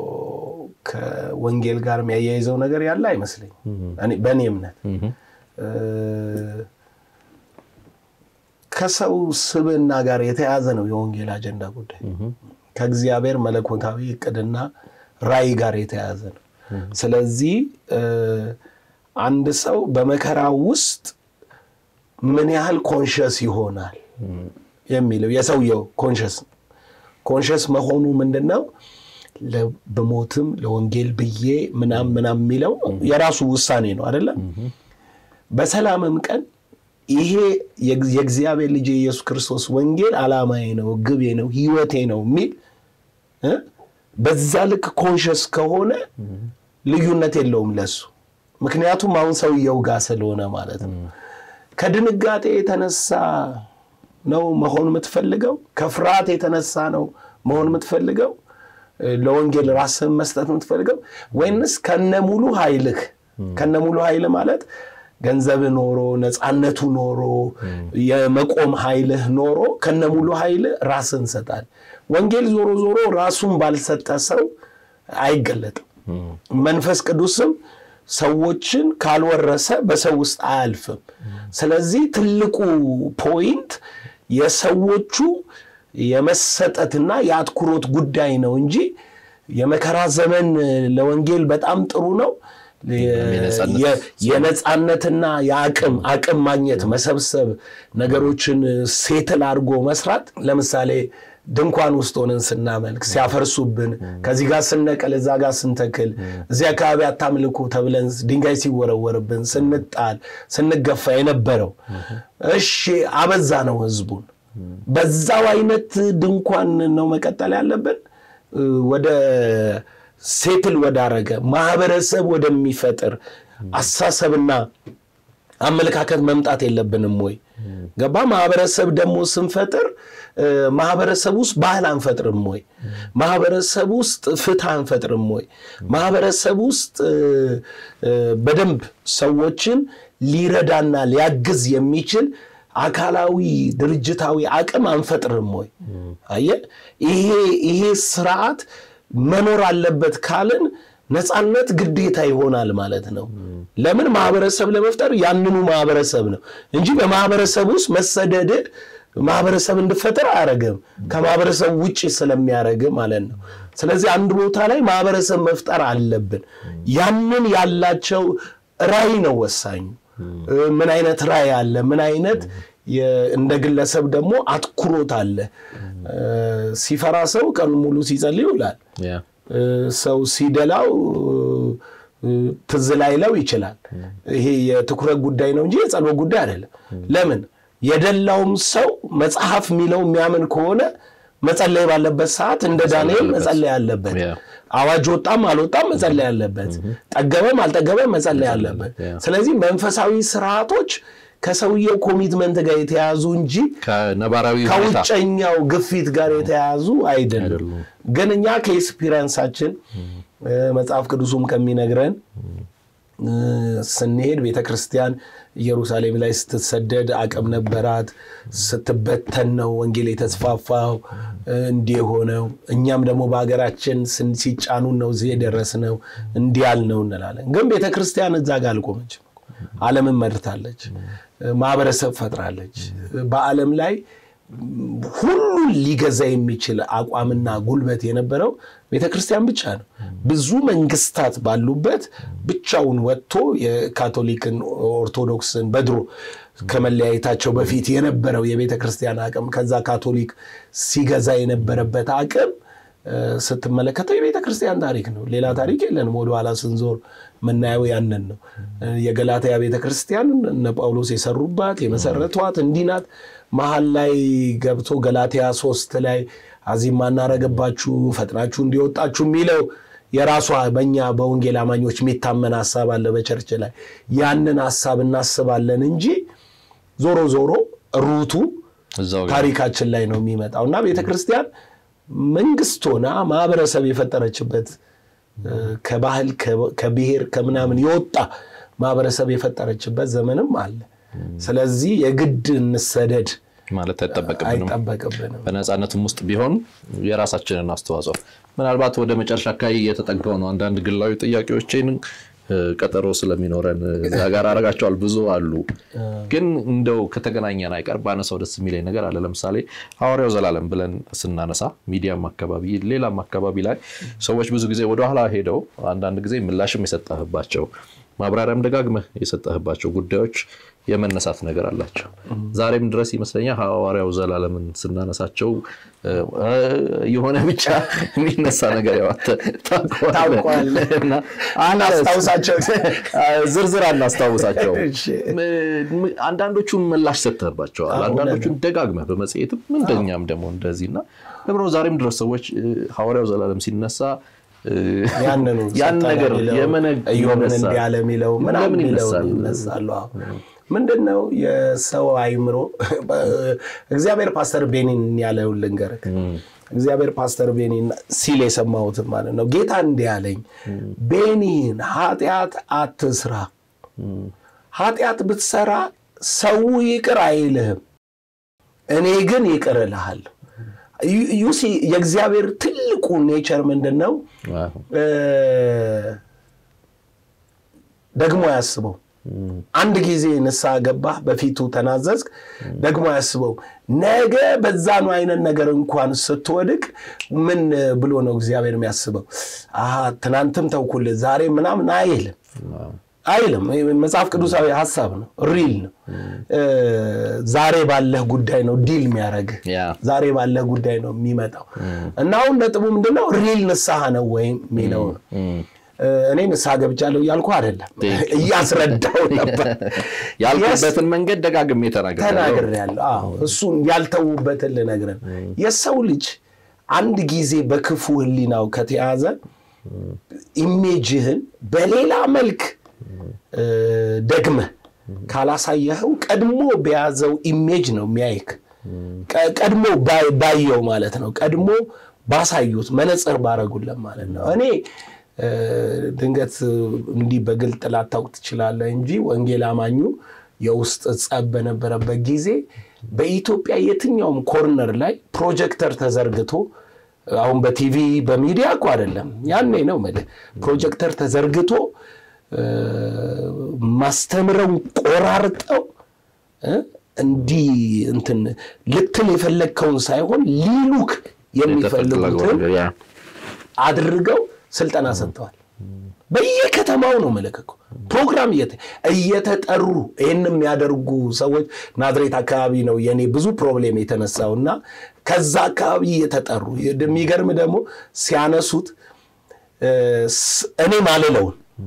ከወንጌል ጋር የሚያያይዘው ነገር ያለ አይመስለኝም በእኔ እምነት ከሰው ስብዕና ጋር የተያዘ ነው የወንጌል አጀንዳ ጉዳይ። ከእግዚአብሔር መለኮታዊ እቅድና ራዕይ ጋር የተያዘ ነው። ስለዚህ አንድ ሰው በመከራ ውስጥ ምን ያህል ኮንሸስ ይሆናል የሚለው የሰውየው ኮንሸስ ኮንሸስ መሆኑ ምንድን ነው? በሞትም ለወንጌል ብዬ ምናም ምናም የሚለው የራሱ ውሳኔ ነው አይደለም። በሰላምም ቀን ይሄ የእግዚአብሔር ልጅ የኢየሱስ ክርስቶስ ወንጌል ዓላማዬ ነው፣ ግቤ ነው፣ ህይወቴ ነው የሚል በዛ ልክ ኮንሸስ ከሆነ ልዩነት የለውም ለሱ። ምክንያቱም አሁን ሰውየው ጋር ስለሆነ ማለት ነው። ከድንጋጤ የተነሳ ነው መሆን የምትፈልገው? ከፍርሃት የተነሳ ነው መሆን የምትፈልገው? ለወንጌል ራስህን መስጠት የምትፈልገው ወይንስ ከነሙሉ ኃይልህ ከነሙሉ ኃይል ማለት ገንዘብ ኖሮ ነፃነቱ ኖሮ የመቆም ኃይልህ ኖሮ ከነሙሉ ኃይል ራስን ሰጣል። ወንጌል ዞሮ ዞሮ ራሱን ባልሰጠ ሰው አይገለጥም። መንፈስ ቅዱስም ሰዎችን ካልወረሰ በሰው ውስጥ አያልፍም። ስለዚህ ትልቁ ፖይንት የሰዎቹ የመሰጠትና የአትኩሮት ጉዳይ ነው እንጂ የመከራ ዘመን ለወንጌል በጣም ጥሩ ነው የነፃነትና የአቅም አቅም ማግኘት መሰብሰብ ነገሮችን ሴትል አድርጎ መስራት ለምሳሌ ድንኳን ውስጥ ሆነን ስናመልክ ሲያፈርሱብን ከዚህ ጋር ስነቀል እዛ ጋር ስንተክል እዚህ አካባቢ አታምልኩ ተብለን ድንጋይ ሲወረወርብን ስንጣል ስንገፋ የነበረው እሺ አበዛ ነው ህዝቡን በዛው አይነት ድንኳን ነው መቀጠል ያለብን ወደ ሴትል ወዳረገ ማህበረሰብ ወደሚፈጥር አሳሰብና አመለካከት መምጣት የለብንም ወይ? ገባ? ማህበረሰብ ደግሞ ስንፈጥር ማህበረሰብ ውስጥ ባህል አንፈጥርም ወይ? ማህበረሰብ ውስጥ ፍትህ አንፈጥርም ወይ? ማህበረሰብ ውስጥ በደንብ ሰዎችን ሊረዳና ሊያግዝ የሚችል አካላዊ ድርጅታዊ አቅም አንፈጥርም ወይ? አየህ፣ ይሄ ይሄ ስርዓት መኖር አለበት ካልን ነፃነት ግዴታ ይሆናል ማለት ነው። ለምን ማህበረሰብ ለመፍጠር ያንኑ ማህበረሰብ ነው እንጂ በማህበረሰብ ውስጥ መሰደድ ማህበረሰብ እንድፈጠር አያደርግም፣ ከማህበረሰብ ውጭ ስለሚያደርግ ማለት ነው። ስለዚህ አንድ ቦታ ላይ ማህበረሰብ መፍጠር አለብን። ያንን ያላቸው ራዕይ ነው ወሳኙ። ምን አይነት ራዕይ አለ? ምን አይነት እንደ ግለሰብ ደግሞ አትኩሮት አለ? ሲፈራ ሰው ቀኑ ሙሉ ሲጸልይ ይውላል። ሰው ሲደላው ትዝ ላይለው ይችላል። ይሄ የትኩረት ጉዳይ ነው እንጂ የጸሎት ጉዳይ አይደለም። ለምን የደላውም ሰው መጽሐፍ የሚለው የሚያምን ከሆነ መጸለይ ባለበት ሰዓት እንደ ዳንኤል መጸለይ አለበት። አዋጅ ወጣም አልወጣም መጸለይ አለበት። ጠገበም አልጠገበም መጸለይ አለበት። ስለዚህ መንፈሳዊ ስርዓቶች ከሰውየው ኮሚትመንት ጋር የተያዙ እንጂ ከነባራዊ ከውጨኛው ግፊት ጋር የተያዙ አይደሉም። ግን እኛ ከኤክስፒሪንሳችን መጽሐፍ ቅዱሱም ከሚነግረን ስንሄድ ቤተ ክርስቲያን ኢየሩሳሌም ላይ ስትሰደድ አቅም ነበራት። ስትበተን ነው ወንጌል የተስፋፋው እንዲህ የሆነው። እኛም ደግሞ በሀገራችን ሲጫኑን ነው እዚህ የደረስነው እንዲህ ያልነው እንላለን። ግን ቤተ ክርስቲያን እዛ ጋር አልቆመችም። ዓለምን መርታለች፣ ማህበረሰብ ፈጥራለች። በዓለም ላይ ሁሉን ሊገዛ የሚችል አቋምና ጉልበት የነበረው ቤተ ክርስቲያን ብቻ ነው። ብዙ መንግስታት ባሉበት ብቻውን ወጥቶ የካቶሊክን ኦርቶዶክስን በድሮ ከመለያየታቸው በፊት የነበረው የቤተ ክርስቲያን አቅም ከዛ ካቶሊክ ሲገዛ የነበረበት አቅም ስትመለከተው የቤተ ክርስቲያን ታሪክ ነው። ሌላ ታሪክ የለንም። ወደኋላ ስንዞር የምናየው ያንን ነው። የገላትያ ቤተ ክርስቲያን እነ ጳውሎስ የሰሩባት የመሰረቷት እንዲህ ናት። መሀል ላይ ገብቶ ገላትያ ሶስት ላይ አዚም ማናረገባችሁ ፈጥናችሁ እንዲወጣችሁ የሚለው የራሷ በእኛ በወንጌል አማኞች የሚታመን ሀሳብ አለ በቸርች ላይ ያንን ሀሳብ እናስባለን እንጂ ዞሮ ዞሮ ሩቱ ታሪካችን ላይ ነው የሚመጣው እና ቤተ ክርስቲያን መንግስት ሆና ማህበረሰብ የፈጠረችበት ከባህል ከብሔር ከምናምን የወጣ ማህበረሰብ የፈጠረችበት ዘመንም አለ። ስለዚህ የግድ እንሰደድ ማለት አይጠበቅብንም። አይጠበቅብንም። በነፃነትም ውስጥ ቢሆን የራሳችንን አስተዋጽኦ ምናልባት ወደ መጨረሻ አካባቢ እየተጠጋው ነው። አንዳንድ ግላዊ ጥያቄዎችን ቀጠሮ ስለሚኖረን እዛ ጋር አረጋቸዋል ብዙ አሉ። ግን እንደው ከተገናኘን አይቀር ባነሳው ደስ የሚለኝ ነገር አለ። ለምሳሌ ሐዋርያው ዘላለም ብለን ስናነሳ ሚዲያም አካባቢ ሌላም አካባቢ ላይ ሰዎች ብዙ ጊዜ ወደኋላ ሄደው አንዳንድ ጊዜ ምላሽም የሰጠህባቸው ማብራሪያም ደጋግመህ የሰጠህባቸው ጉዳዮች የመነሳት ነገር አላቸው። ዛሬም ድረስ ይመስለኛል ሐዋርያው ዘላለምን ስናነሳቸው የሆነ ብቻ የሚነሳ ነገር አናስታውሳቸው ዝርዝር አናስታውሳቸው። አንዳንዶቹን ምላሽ ሰጥተህባቸዋል፣ አንዳንዶቹን ደጋግመህ በመጽሔትም እንደኛም ደግሞ እንደዚህ እና ለምነው ዛሬም ድረስ ሰዎች ሐዋርያው ዘላለም ሲነሳ ያን ነገር እዮምን እንዲህ ያለ የሚለው ምናምን ለምን የሚለው ይነሳል? ይነሳሉ። ምንድን ነው የሰው አይምሮ እግዚአብሔር ፓስተር ቤኒን ያለውን ልንገርህ። እግዚአብሔር ፓስተር ቤኒን ሲል የሰማሁትን ማለት ነው። ጌታ እንዲህ ያለኝ ቤኒን ኃጢአት አትስራ፣ ኃጢአት ብትሰራ ሰው ይቅር አይልህም፣ እኔ ግን ይቅር እልሃለሁ። ዩሲ የእግዚአብሔር ትልቁ ኔቸር ምንድን ነው? ደግሞ ያስበው አንድ ጊዜ ንስሐ ገባህ፣ በፊቱ ተናዘዝክ፣ ደግሞ ያስበው ነገ በዛኑ አይነት ነገር እንኳን ስትወድቅ ምን ብሎ ነው እግዚአብሔር የሚያስበው? አሀ ትናንትም ተውኩልህ ዛሬ ምናምን አይልም አይልም። መጽሐፍ ቅዱሳዊ ሀሳብ ነው፣ ሪል ነው። ዛሬ ባለህ ጉዳይ ነው ዲል የሚያደርግህ ዛሬ ባለህ ጉዳይ ነው የሚመጣው እና አሁን ነጥቡ ምንድነው? ሪል ንስሐ ነው ወይም የሚለው ነው። እኔ ንስሐ ገብቻለሁ እያልኩ አይደለም፣ እያስረዳው ነበር። ያልኩበትን መንገድ ደጋግሜ ተናግሬያለሁ። አዎ እሱን ያልተዉበትን ልነግርህ ነው። የሰው ልጅ አንድ ጊዜ በክፉ ሕሊናው ከተያዘ ኢሜጅህን በሌላ መልክ ደግመህ ካላሳየኸው ቀድሞ በያዘው ኢሜጅ ነው የሚያይክ። ቀድሞ ባየው ማለት ነው። ቀድሞ ባሳዩት መነጽር ባረጉለት ማለት ነው። እኔ ድንገት እንዲህ በግልጥ ላታውቅ ትችላለህ እንጂ ወንጌል አማኙ የውስጥ ጸብ በነበረበት ጊዜ በኢትዮጵያ የትኛውም ኮርነር ላይ ፕሮጀክተር ተዘርግቶ አሁን በቲቪ በሚዲያ እኮ አይደለም፣ ያኔ ነው የምልህ ፕሮጀክተር ተዘርግቶ ማስተምረው ቆራርጠው እንዲህ እንትን ልትል የፈለግከውን ሳይሆን ሊሉክ የሚፈልጉትን አድርገው ስልጠና ሰጥተዋል። በየከተማው ነው መለከኩ ፕሮግራም እየተጠሩ ይህን የሚያደርጉ ሰዎች ናዝሬት አካባቢ ነው የኔ ብዙ ፕሮብሌም የተነሳው እና ከዛ አካባቢ እየተጠሩ የሚገርም ደግሞ ሲያነሱት እኔ ማልለውን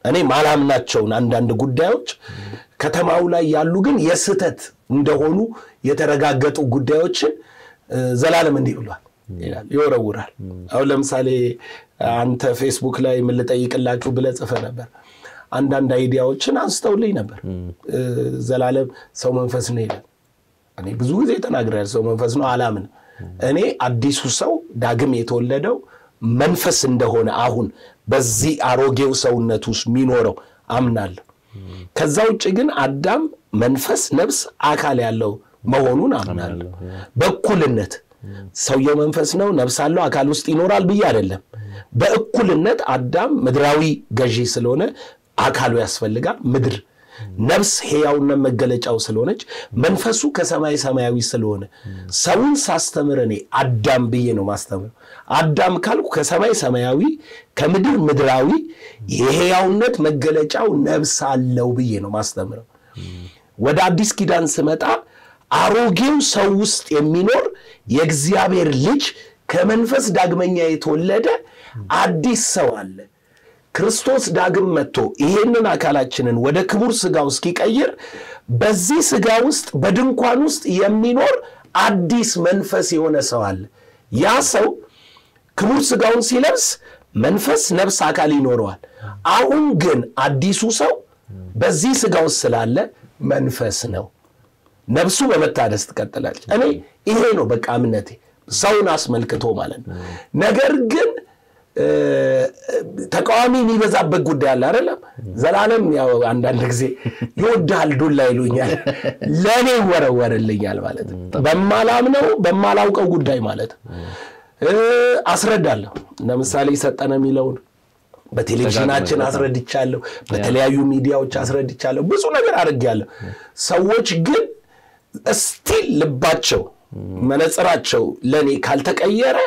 እኔ ማላምናቸውን አንዳንድ ጉዳዮች ከተማው ላይ ያሉ ግን የስህተት እንደሆኑ የተረጋገጡ ጉዳዮችን ዘላለም እንዲህ ብሏል ይላል፣ ይወረውራል። አሁን ለምሳሌ አንተ ፌስቡክ ላይ ምን ልጠይቅላችሁ ብለህ ጽፈህ ነበር። አንዳንድ አይዲያዎችን አንስተውልኝ ነበር። ዘላለም ሰው መንፈስ ነው ይላል። እኔ ብዙ ጊዜ ተናግሬያለሁ። ሰው መንፈስ ነው አላምን። እኔ አዲሱ ሰው ዳግም የተወለደው መንፈስ እንደሆነ አሁን በዚህ አሮጌው ሰውነት ውስጥ የሚኖረው አምናለሁ። ከዛ ውጭ ግን አዳም መንፈስ፣ ነፍስ፣ አካል ያለው መሆኑን አምናለሁ። በእኩልነት ሰውየው መንፈስ ነው፣ ነፍስ አለው፣ አካል ውስጥ ይኖራል ብዬ አይደለም። በእኩልነት አዳም ምድራዊ ገዢ ስለሆነ አካሉ ያስፈልጋል። ምድር ነፍስ ሕያውነት መገለጫው ስለሆነች መንፈሱ ከሰማይ ሰማያዊ ስለሆነ ሰውን ሳስተምር እኔ አዳም ብዬ ነው ማስተምር። አዳም ካልኩ ከሰማይ ሰማያዊ ከምድር ምድራዊ የሕያውነት መገለጫው ነፍስ አለው ብዬ ነው ማስተምረው። ወደ አዲስ ኪዳን ስመጣ አሮጌው ሰው ውስጥ የሚኖር የእግዚአብሔር ልጅ ከመንፈስ ዳግመኛ የተወለደ አዲስ ሰው አለ። ክርስቶስ ዳግም መጥቶ ይሄንን አካላችንን ወደ ክቡር ስጋው እስኪቀይር በዚህ ስጋ ውስጥ በድንኳን ውስጥ የሚኖር አዲስ መንፈስ የሆነ ሰው አለ። ያ ሰው ክቡር ስጋውን ሲለብስ መንፈስ፣ ነፍስ፣ አካል ይኖረዋል። አሁን ግን አዲሱ ሰው በዚህ ስጋ ውስጥ ስላለ መንፈስ ነው። ነፍሱ በመታደስ ትቀጥላለች። እኔ ይሄ ነው በቃ እምነቴ ሰውን አስመልክቶ ማለት ነው። ነገር ግን ተቃዋሚ የሚበዛበት ጉዳይ አለ አይደለም። ዘላለም ያው አንዳንድ ጊዜ ይወድሃል ዱላ ይሉኛል፣ ለእኔ ይወረወርልኛል ማለት ነው። በማላምነው በማላውቀው ጉዳይ ማለት ነው አስረዳለሁ። ለምሳሌ ሰጠነ የሚለውን በቴሌቪዥናችን አስረድቻለሁ፣ በተለያዩ ሚዲያዎች አስረድቻለሁ፣ ብዙ ነገር አድርጌያለሁ። ሰዎች ግን እስቲል ልባቸው መነጽራቸው ለእኔ ካልተቀየረ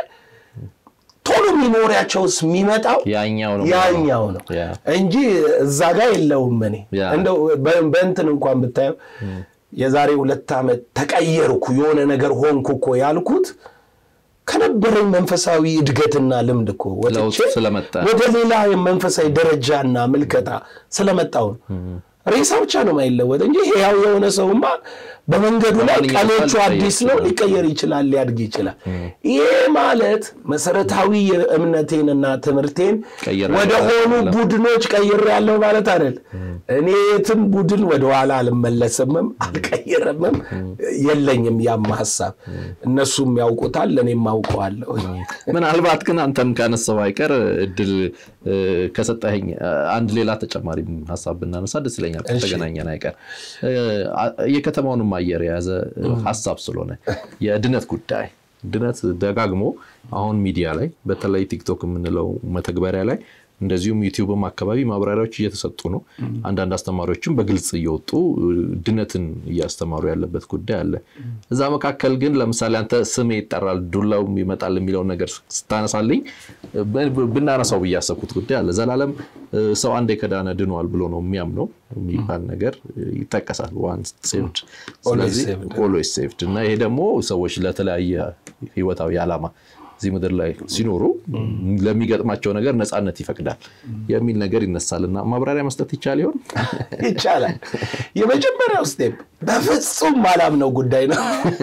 ቶሎ ሚሞሪያቸውስ የሚመጣው ያኛው ነው ያኛው ነው ያ። እንጂ እዛ ጋር የለውም። እኔ ያ። እንደው በ- በእንትን እንኳን ብታየው የዛሬ ሁለት ዓመት ተቀየርኩ የሆነ ነገር ሆንኩ እኮ ያልኩት ከነበረኝ መንፈሳዊ እድገትና ልምድ እኮ ለውጥ ወጥቼ ስለመጣ ወደ ሌላ መንፈሳዊ ደረጃና ምልከታ ስለመጣው ነው። ሬሳ ብቻ ነው የማይለወጥ እንጂ ሕያው የሆነ ሰውማ በመንገዱ ላይ በማንኛውም ቀኖቹ ሰዓት አዲስ ነው፣ ሊቀየር ይችላል፣ ሊያድግ ይችላል። ይህ ማለት መሰረታዊ የእምነቴንና ትምህርቴን ቀይሬ ወደ ሆኑ ያለው። ቡድኖች ቀይሬ ያለው ማለት አይደል። እኔ የትም ቡድን ወደኋላ አልመለስምም፣ አልቀይርምም፣ የለኝም ያም ሀሳብ። እነሱም ያውቁታል፣ እኔም አውቀዋለሁ። ምናልባት ግን አንተም ካነሳው አይቀር እድል እ፣ ከሰጠኸኝ እ፣ አንድ ሌላ ተጨማሪ ሀሳብ ብናነሳ ደስ ይለኛል። ከተገናኘን አይቀር እ፣ አ- የከተማውንም አየር የያዘ እ፣ ሀሳብ ስለሆነ የድነት ጉዳይ ድነት ደጋግሞ አሁን ሚዲያ ላይ በተለይ ቲክቶክ የምንለው መተግበሪያ ላይ እንደዚሁም ዩቲዩብም አካባቢ ማብራሪያዎች እየተሰጡ ነው። አንዳንድ አስተማሪዎችም በግልጽ እየወጡ እ፣ ድነትን እያስተማሩ ያለበት ጉዳይ አለ። እዛ መካከል ግን ለምሳሌ አንተ ስሜ ይጠራል ዱላውም ይመጣል የሚለውን ነገር ስታነሳልኝ ብ- ብ- ብናነሳው ብዬ ያሰብኩት ጉዳይ አለ። ዘላለም እ፣ ሰው አንዴ ከዳነ ድኗል ብሎ ነው የሚያምነው የሚባል ነገር እ፣ ይጠቀሳል። ዋንስ ሴቭድ ስለዚህ saved። ኦልዌይስ ሴቭድ እና ይሄ ደግሞ ሰዎች ለተለያየ ህይወታዊ ዓላማ እዚህ ምድር ላይ ሲኖሩ ለሚገጥማቸው ነገር ነፃነት ይፈቅዳል የሚል ነገር ይነሳልና ማብራሪያ መስጠት ይቻል ይሆን? ይቻላል። የመጀመሪያው ስቴፕ በፍጹም ማላምነው ጉዳይ ነው።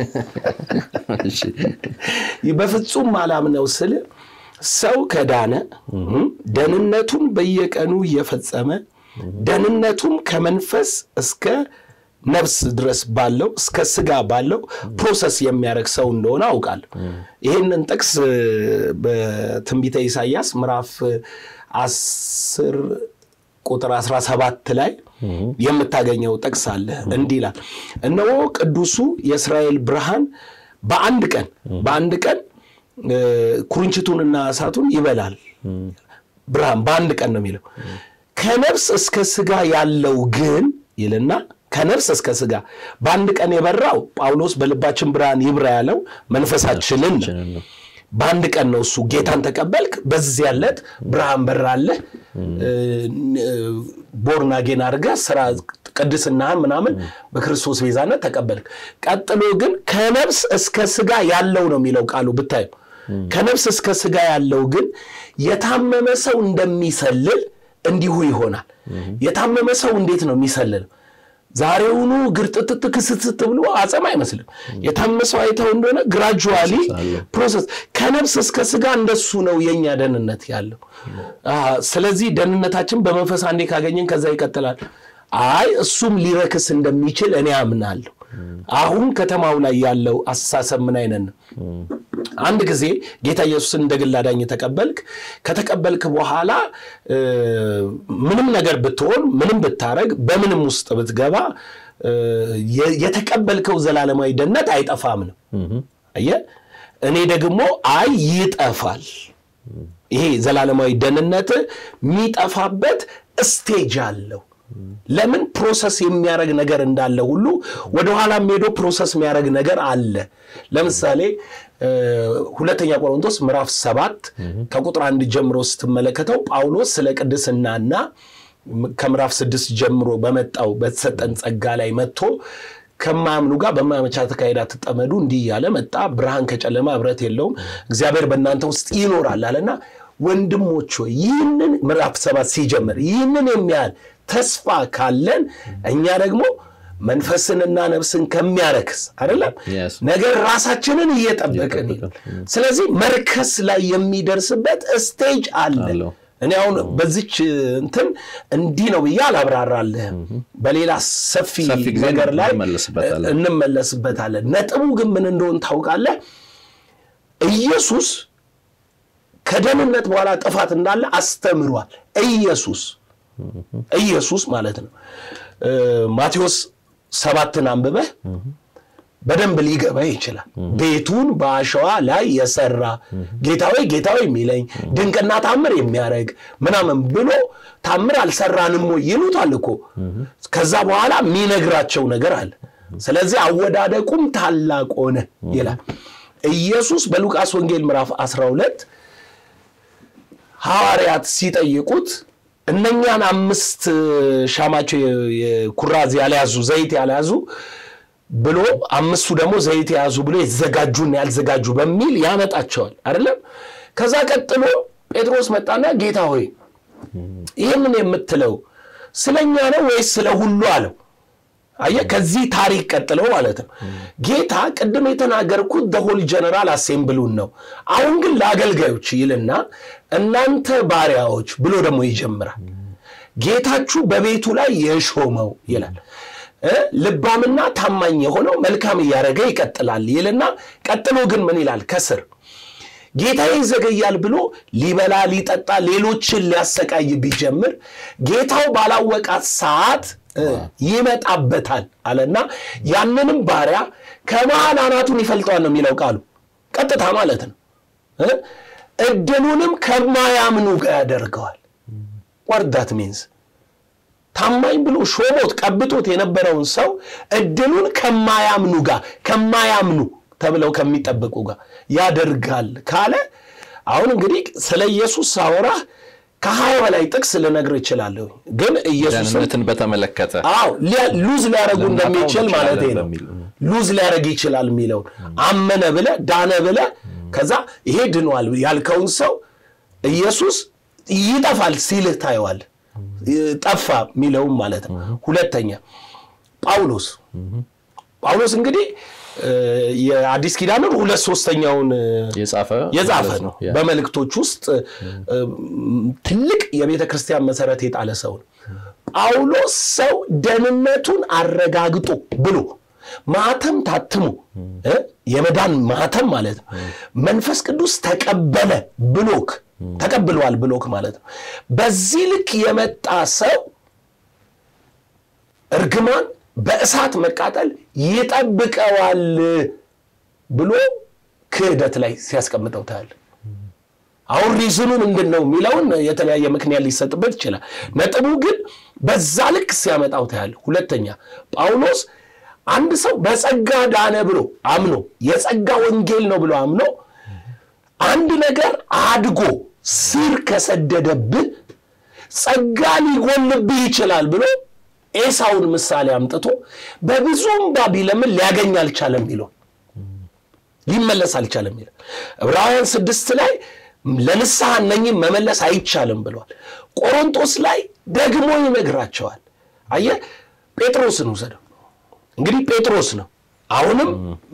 እሺ። በፍጹም ማላምነው ስል ሰው ከዳነ ደህንነቱን በየቀኑ እየፈጸመ ደህንነቱን ከመንፈስ እስከ ነፍስ ድረስ ባለው እስከ ስጋ ባለው ፕሮሰስ የሚያደርግ ሰው እንደሆነ አውቃለሁ። ይህንን ጥቅስ እ፣ በትንቢተ ኢሳይያስ ምዕራፍ አስር ቁጥር 17 ላይ የምታገኘው ጥቅስ አለ። እንዲህ ይላል፣ እነሆ ቅዱሱ የእስራኤል ብርሃን በአንድ ቀን በአንድ ቀን እ፣ ኩርንችቱንና እሳቱን ይበላል። ብርሃን በአንድ ቀን ነው የሚለው። ከነፍስ እስከ ስጋ ያለው ግን ይልና ከነፍስ እስከ ስጋ በአንድ ቀን የበራው ጳውሎስ በልባችን ብርሃን ይብራ ያለው መንፈሳችንን ነው። በአንድ ቀን ነው እሱ ጌታን ተቀበልክ፣ በዚያ ዕለት ብርሃን በራለህ፣ ቦርናጌን አድርገህ ስራ ቅድስናህን ምናምን በክርስቶስ ቤዛነት ተቀበልክ። ቀጥሎ ግን ከነፍስ እስከ ስጋ ያለው ነው የሚለው ቃሉ ብታዩ፣ ከነፍስ እስከ ስጋ ያለው ግን የታመመ ሰው እንደሚሰልል እንዲሁ ይሆናል። የታመመ ሰው እንዴት ነው የሚሰልለው? ዛሬውኑ ግርጥጥጥ ክስትት ብሎ አጸም አይመስልም። የታመመ ሰው አይተው እንደሆነ ግራጁዋሊ ፕሮሰስ ከነፍስ እስከ ስጋ እንደሱ ነው የኛ ደህንነት ያለው። ስለዚህ ደህንነታችን በመንፈስ አንዴ ካገኘን ከዛ ይቀጥላል። አይ እሱም ሊረክስ እንደሚችል እኔ አምናለሁ። አሁን ከተማው ላይ ያለው አስተሳሰብ ምን አይነት ነው? አንድ ጊዜ ጌታ ኢየሱስን እንደ ግል አዳኝ ተቀበልክ። ከተቀበልክ በኋላ ምንም ነገር ብትሆን፣ ምንም ብታረግ፣ በምንም ውስጥ ብትገባ የተቀበልከው ዘላለማዊ ደህንነት አይጠፋም ነው። አየህ፣ እኔ ደግሞ አይ ይጠፋል። ይሄ ዘላለማዊ ደህንነት የሚጠፋበት ስቴጅ አለው። ለምን ፕሮሰስ የሚያደርግ ነገር እንዳለ ሁሉ ወደኋላ ሄዶ ፕሮሰስ የሚያደርግ ነገር አለ። ለምሳሌ ሁለተኛ ቆሮንቶስ ምዕራፍ ሰባት ከቁጥር አንድ ጀምሮ ስትመለከተው ጳውሎስ ስለ ቅድስናና ከምዕራፍ ስድስት ጀምሮ በመጣው በተሰጠን ጸጋ ላይ መጥቶ ከማያምኑ ጋር በማያመቻ ተካሄድ አትጠመዱ እንዲህ እያለ መጣ። ብርሃን ከጨለማ ኅብረት የለውም፣ እግዚአብሔር በእናንተ ውስጥ ይኖራል አለና ወንድሞች ሆይ ይህንን ምዕራፍ ሰባት ሲጀምር ይህንን የሚያህል ተስፋ ካለን እኛ ደግሞ መንፈስንና ነፍስን ከሚያረክስ አይደለም ነገር ራሳችንን እየጠበቅን ስለዚህ መርከስ ላይ የሚደርስበት ስቴጅ አለ። እኔ አሁን በዚች እንትን እንዲህ ነው ብዬ አላብራራልህም። በሌላ ሰፊ ነገር ላይ እንመለስበታለን። ነጥቡ ግን ምን እንደሆን ታውቃለህ? ኢየሱስ ከደህንነት በኋላ ጥፋት እንዳለ አስተምሯል። ኢየሱስ ኢየሱስ ማለት ነው። ማቴዎስ ሰባትን አንብበህ በደንብ ሊገባ ይችላል። ቤቱን በአሸዋ ላይ የሰራ ጌታዊ ጌታዊ የሚለኝ ድንቅና ታምር የሚያደርግ ምናምን ብሎ ታምር አልሰራንም ወይ ይሉታል እኮ። ከዛ በኋላ የሚነግራቸው ነገር አለ። ስለዚህ አወዳደቁም ታላቅ ሆነ ይላል ኢየሱስ በሉቃስ ወንጌል ምዕራፍ 12 ሐዋርያት ሲጠይቁት እነኛን አምስት ሻማቸው ኩራዝ ያልያዙ ዘይት ያልያዙ ብሎ አምስቱ ደግሞ ዘይት የያዙ ብሎ የተዘጋጁና ያልዘጋጁ በሚል ያመጣቸዋል አይደለም። ከዛ ቀጥሎ ጴጥሮስ መጣና ጌታ ሆይ ይህንን የምትለው ስለኛ ነው ወይስ ስለ ሁሉ አለው። አየህ፣ ከዚህ ታሪክ ቀጥለው ማለት ነው። ጌታ ቅድም የተናገርኩት ደሆል ጀነራል አሴምብሉን ነው። አሁን ግን ለአገልጋዮች ይልና እናንተ ባሪያዎች ብሎ ደግሞ ይጀምራል። ጌታችሁ በቤቱ ላይ የሾመው ይላል። ልባምና ታማኝ የሆነው መልካም እያደረገ ይቀጥላል ይልና ቀጥሎ ግን ምን ይላል ከስር ጌታዬ ይዘገያል ብሎ ሊበላ ሊጠጣ ሌሎችን ሊያሰቃይ ቢጀምር ጌታው ባላወቃት ሰዓት ይመጣበታል አለና ያንንም ባሪያ ከመሃል አናቱን ይፈልጠዋል ነው የሚለው ቃሉ ቀጥታ ማለት ነው። እድሉንም ከማያምኑ ጋር ያደርገዋል። ወርዳት ሚንስ ታማኝ ብሎ ሾሞት ቀብቶት የነበረውን ሰው እድሉን ከማያምኑ ጋር ከማያምኑ ተብለው ከሚጠበቁ ጋር ያደርጋል ካለ አሁን እንግዲህ ስለ ኢየሱስ ሳወራ ከሀያ በላይ ጥቅስ ልነግር እችላለሁ። ግን ኢየሱስን በተመለከተ አዎ ሉዝ ሊያደረጉ እንደሚችል ማለት ነው። ሉዝ ሊያደረግ ይችላል የሚለውን አመነ ብለ ዳነ ብለ ከዛ ይሄ ድኗል ያልከውን ሰው ኢየሱስ ይጠፋል ሲልህ ታየዋል። ጠፋ የሚለውም ማለት ነው። ሁለተኛ ጳውሎስ ጳውሎስ እንግዲህ የአዲስ ኪዳንን ሁለት ሶስተኛውን የጻፈ ነው። በመልእክቶች ውስጥ ትልቅ የቤተ ክርስቲያን መሰረት የጣለ ሰው ነው። ጳውሎስ ሰው ደህንነቱን አረጋግጦ ብሎ ማተም ታትሞ የመዳን ማተም ማለት ነው። መንፈስ ቅዱስ ተቀበለ ብሎክ ተቀብለዋል ብሎክ ማለት ነው። በዚህ ልክ የመጣ ሰው እርግማን በእሳት መቃጠል ይጠብቀዋል ብሎ ክህደት ላይ ሲያስቀምጠው ታያል። አሁን ሪዝኑ ምንድን ነው የሚለውን የተለያየ ምክንያት ሊሰጥበት ይችላል። ነጥቡ ግን በዛ ልክ ሲያመጣው ታያል። ሁለተኛ ጳውሎስ አንድ ሰው በጸጋ ዳነ ብሎ አምኖ የጸጋ ወንጌል ነው ብሎ አምኖ አንድ ነገር አድጎ ስር ከሰደደብህ ጸጋ ሊጎልብህ ይችላል ብሎ ኤሳውን ምሳሌ አምጥቶ በብዙ እምባ ቢለምን ሊያገኝ አልቻለም የሚለው ሊመለስ አልቻለም የሚለው ዕብራውያን ስድስት ላይ ለንስሐ እነኝም መመለስ አይቻልም ብለዋል። ቆሮንቶስ ላይ ደግሞ ይነግራቸዋል። አየህ ጴጥሮስን ውሰደው እንግዲህ ጴጥሮስ ነው። አሁንም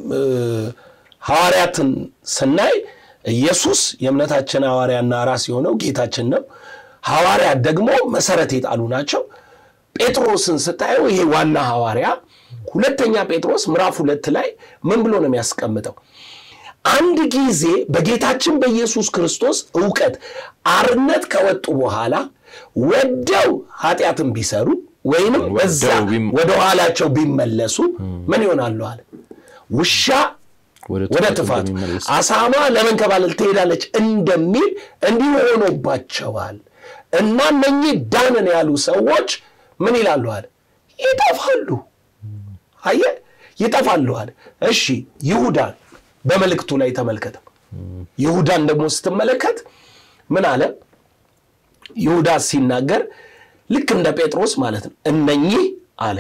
ሐዋርያትን ስናይ ኢየሱስ የእምነታችን ሐዋርያና ራስ የሆነው ጌታችን ነው። ሐዋርያት ደግሞ መሰረት የጣሉ ናቸው። ጴጥሮስን ስታየው ይሄ ዋና ሐዋርያ ሁለተኛ ጴጥሮስ ምዕራፍ ሁለት ላይ ምን ብሎ ነው የሚያስቀምጠው? አንድ ጊዜ በጌታችን በኢየሱስ ክርስቶስ እውቀት አርነት ከወጡ በኋላ ወደው ኃጢአትን ቢሰሩ ወይንም በዛ ወደ ኋላቸው ቢመለሱ ምን ይሆናሉ አለ። ውሻ ወደ ትፋት፣ አሳማ ለመንከባለል ትሄዳለች እንደሚል እንዲሁ ሆኖባቸዋል እና እነኚህ ዳንን ያሉ ሰዎች ምን ይላሉ አለ ይጠፋሉ። አየ ይጠፋሉ አለ። እሺ ይሁዳን በመልእክቱ ላይ ተመልከተው። ይሁዳን ደግሞ ስትመለከት ምን አለ? ይሁዳ ሲናገር ልክ እንደ ጴጥሮስ ማለት ነው። እነኚህ አለ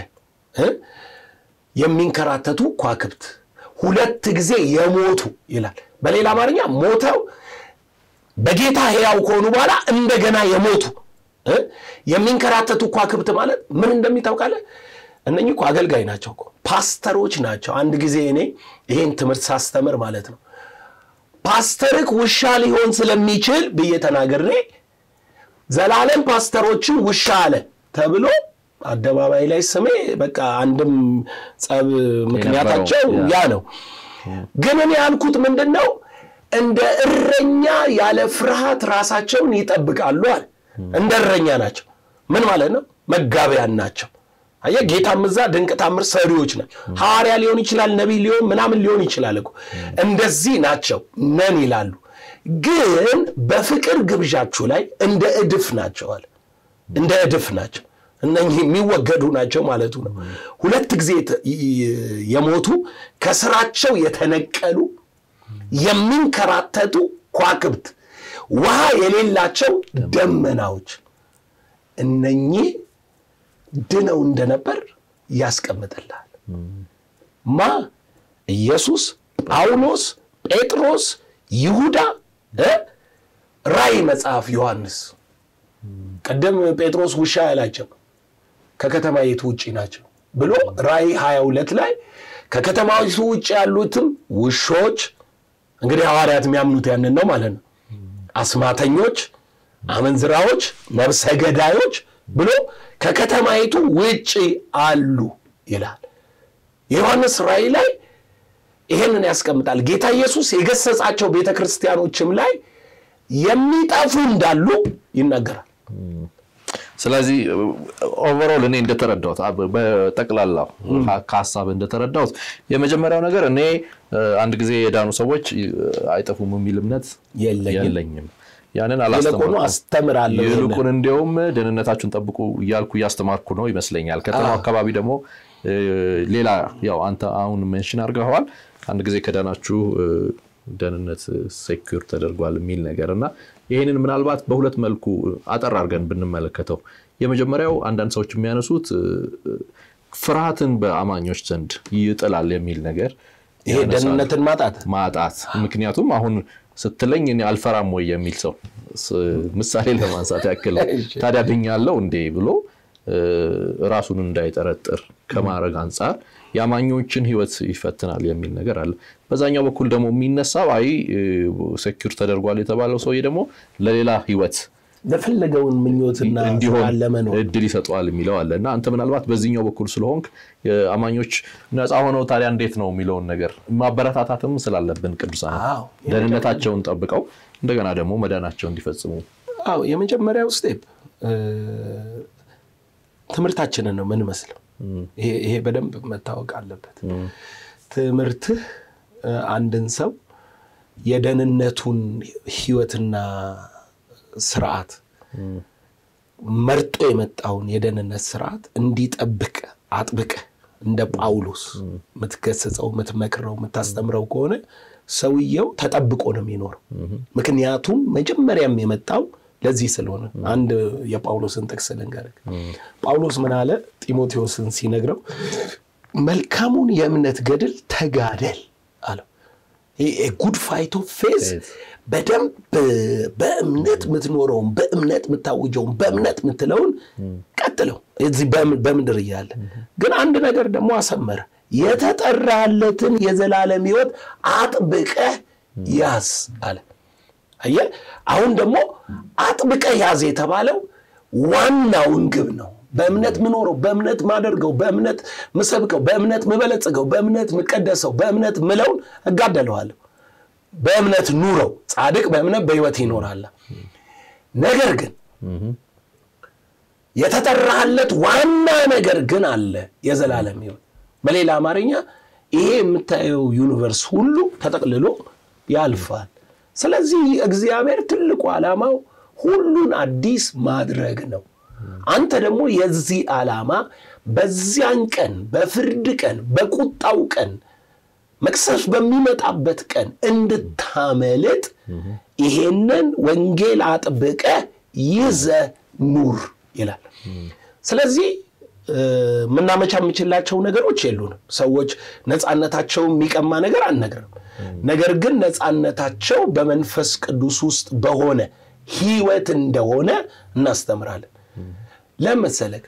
የሚንከራተቱ ኳክብት ሁለት ጊዜ የሞቱ ይላል። በሌላ አማርኛ ሞተው በጌታ ሕያው ከሆኑ በኋላ እንደገና የሞቱ የሚንከራተቱ ኳክብት ማለት ምን እንደሚታውቃለ እነኚህ እኮ አገልጋይ ናቸው እኮ ፓስተሮች ናቸው። አንድ ጊዜ እኔ ይሄን ትምህርት ሳስተምር ማለት ነው ፓስተርክ ውሻ ሊሆን ስለሚችል ብዬ ተናግሬ ዘላለም ፓስተሮችን ውሻ አለ ተብሎ አደባባይ ላይ ስሜ በቃ አንድም ጸብ ምክንያታቸው ያ ነው። ግን እኔ ያልኩት ምንድን ነው እንደ እረኛ ያለ ፍርሃት ራሳቸውን ይጠብቃሉ አለ። እንደ እረኛ ናቸው። ምን ማለት ነው? መጋቢያን ናቸው። አየህ፣ ጌታም እዛ ድንቅ ታምር ሰሪዎች ናቸው። ሐዋርያ ሊሆን ይችላል፣ ነቢይ ሊሆን ምናምን ሊሆን ይችላል እኮ እንደዚህ ናቸው ነን ይላሉ። ግን በፍቅር ግብዣችሁ ላይ እንደ እድፍ ናቸዋል። እንደ እድፍ ናቸው። እነኚህ የሚወገዱ ናቸው ማለቱ ነው። ሁለት ጊዜ የሞቱ ከስራቸው የተነቀሉ የሚንከራተቱ ኳክብት፣ ውሃ የሌላቸው ደመናዎች እነኚህ ድነው እንደነበር ያስቀምጥልሃል። ማ ኢየሱስ፣ ጳውሎስ፣ ጴጥሮስ፣ ይሁዳ፣ ራእይ መጽሐፍ ዮሐንስ ቀደም ጴጥሮስ ውሻ ያላቸው ከከተማይቱ ውጭ ናቸው ብሎ ራእይ 22 ላይ ከከተማይቱ ውጭ ያሉትም ውሾች እንግዲህ ሐዋርያት የሚያምኑት ያንን ነው ማለት ነው። አስማተኞች፣ አመንዝራዎች፣ ነብሰ ገዳዮች ብሎ ከከተማይቱ ውጭ አሉ ይላል። የዮሐንስ ራእይ ላይ ይሄንን ያስቀምጣል። ጌታ ኢየሱስ የገሰጻቸው ቤተ ክርስቲያኖችም ላይ የሚጠፉ እንዳሉ ይናገራል። ስለዚህ ኦቨሮል እኔ እንደተረዳሁት በጠቅላላው ከሀሳብ እንደተረዳሁት የመጀመሪያው ነገር እኔ አንድ ጊዜ የዳኑ ሰዎች አይጠፉም የሚል እምነት የለኝም። ያንን ይልቁኑ አስተምራለሁ። ይልቁን እንዲያውም ደህንነታችሁን ጠብቁ እያልኩ እያስተማርኩ ነው ይመስለኛል። ከተማው አካባቢ ደግሞ ሌላ ያው አንተ አሁን ሜንሽን አድርገዋል። አንድ ጊዜ ከዳናችሁ ደህንነት ሴኩር ተደርጓል የሚል ነገር እና ይህንን ምናልባት በሁለት መልኩ አጠር አድርገን ብንመለከተው የመጀመሪያው አንዳንድ ሰዎች የሚያነሱት ፍርሃትን በአማኞች ዘንድ ይጥላል የሚል ነገር ይሄ ደህንነትን ማጣት ማጣት ምክንያቱም አሁን ስትለኝ እኔ አልፈራም ወይ የሚል ሰው ምሳሌ ለማንሳት ያክል ታዲያ ድኛለሁ እንዴ ብሎ ራሱን እንዳይጠረጥር ከማድረግ አንጻር የአማኞችን ሕይወት ይፈትናል የሚል ነገር አለ። በዛኛው በኩል ደግሞ የሚነሳው አይ ሴኪር ተደርጓል የተባለው ሰውዬ ደግሞ ለሌላ ሕይወት ለፈለገውን ምኞትና እንዲሆን ለመኖር እድል ይሰጠዋል የሚለው አለ እና አንተ ምናልባት በዚህኛው በኩል ስለሆንክ አማኞች ነፃ ሆነው ታዲያ እንዴት ነው የሚለውን ነገር ማበረታታትም ስላለብን ቅዱሳን ደህንነታቸውን ጠብቀው እንደገና ደግሞ መዳናቸው እንዲፈጽሙ አዎ የመጀመሪያው ስቴፕ ትምህርታችንን ነው ምንመስለው። ይሄ በደንብ መታወቅ አለበት። ትምህርትህ አንድን ሰው የደህንነቱን ህይወትና ስርዓት መርጦ የመጣውን የደህንነት ስርዓት እንዲጠብቅ አጥብቀ እንደ ጳውሎስ የምትገስጸው፣ የምትመክረው፣ የምታስተምረው ከሆነ ሰውየው ተጠብቆ ነው የሚኖረው። ምክንያቱም መጀመሪያም የመጣው ለዚህ ስለሆነ አንድ የጳውሎስን ጥቅስ ልንገርህ። ጳውሎስ ምን አለ ጢሞቴዎስን ሲነግረው መልካሙን የእምነት ገድል ተጋደል አለው። ጉድ ፋይት ኦፍ ፌዝ በደንብ በእምነት የምትኖረውን በእምነት የምታውጀውን በእምነት የምትለውን ቀጥለው እዚህ በምድር እያለ ግን አንድ ነገር ደግሞ አሰመረ። የተጠራለትን የዘላለም ሕይወት አጥብቀህ ያዝ አለ። አየህ፣ አሁን ደግሞ አጥብቀህ ያዝ የተባለው ዋናውን ግብ ነው። በእምነት ምኖረው፣ በእምነት ማደርገው፣ በእምነት ምሰብከው፣ በእምነት ምበለጽገው፣ በእምነት ምቀደሰው፣ በእምነት ምለውን እጋደለዋለሁ። በእምነት ኑረው። ጻድቅ በእምነት በሕይወት ይኖራል። ነገር ግን የተጠራለት ዋና ነገር ግን አለ፣ የዘላለም ሕይወት። በሌላ አማርኛ ይሄ የምታየው ዩኒቨርስ ሁሉ ተጠቅልሎ ያልፋል። ስለዚህ እግዚአብሔር ትልቁ ዓላማው ሁሉን አዲስ ማድረግ ነው። አንተ ደግሞ የዚህ ዓላማ በዚያን ቀን፣ በፍርድ ቀን፣ በቁጣው ቀን፣ መቅሰፍ በሚመጣበት ቀን እንድታመልጥ ይሄንን ወንጌል አጥብቀህ ይዘህ ኑር ይላል። ስለዚህ የምናመቻምችላቸው ነገሮች የሉንም። ሰዎች ነፃነታቸው የሚቀማ ነገር አንነግርም። ነገር ግን ነፃነታቸው በመንፈስ ቅዱስ ውስጥ በሆነ ህይወት እንደሆነ እናስተምራለን። ለመሰለክ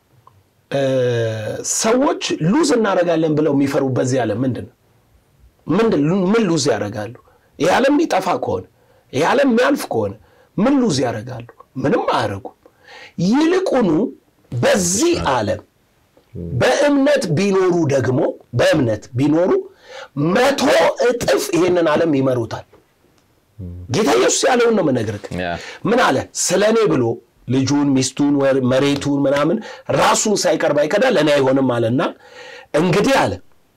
ሰዎች ሉዝ እናደርጋለን ብለው የሚፈሩ በዚህ ዓለም ምንድን ነው? ምን ሉዝ ያደርጋሉ? ይህ ዓለም የሚጠፋ ከሆነ ይህ ዓለም የሚያልፍ ከሆነ ምን ሉዝ ያደርጋሉ? ምንም አያደርጉም። ይልቁኑ በዚህ ዓለም በእምነት ቢኖሩ ደግሞ በእምነት ቢኖሩ መቶ እጥፍ ይሄንን ዓለም ይመሩታል። ጌታ ኢየሱስ ያለውን ነው የምነግርህ። ምን አለ? ስለ እኔ ብሎ ልጁን፣ ሚስቱን፣ መሬቱን ምናምን ራሱን ሳይቀር ባይከዳ ለእኔ አይሆንም አለና እንግዲህ አለ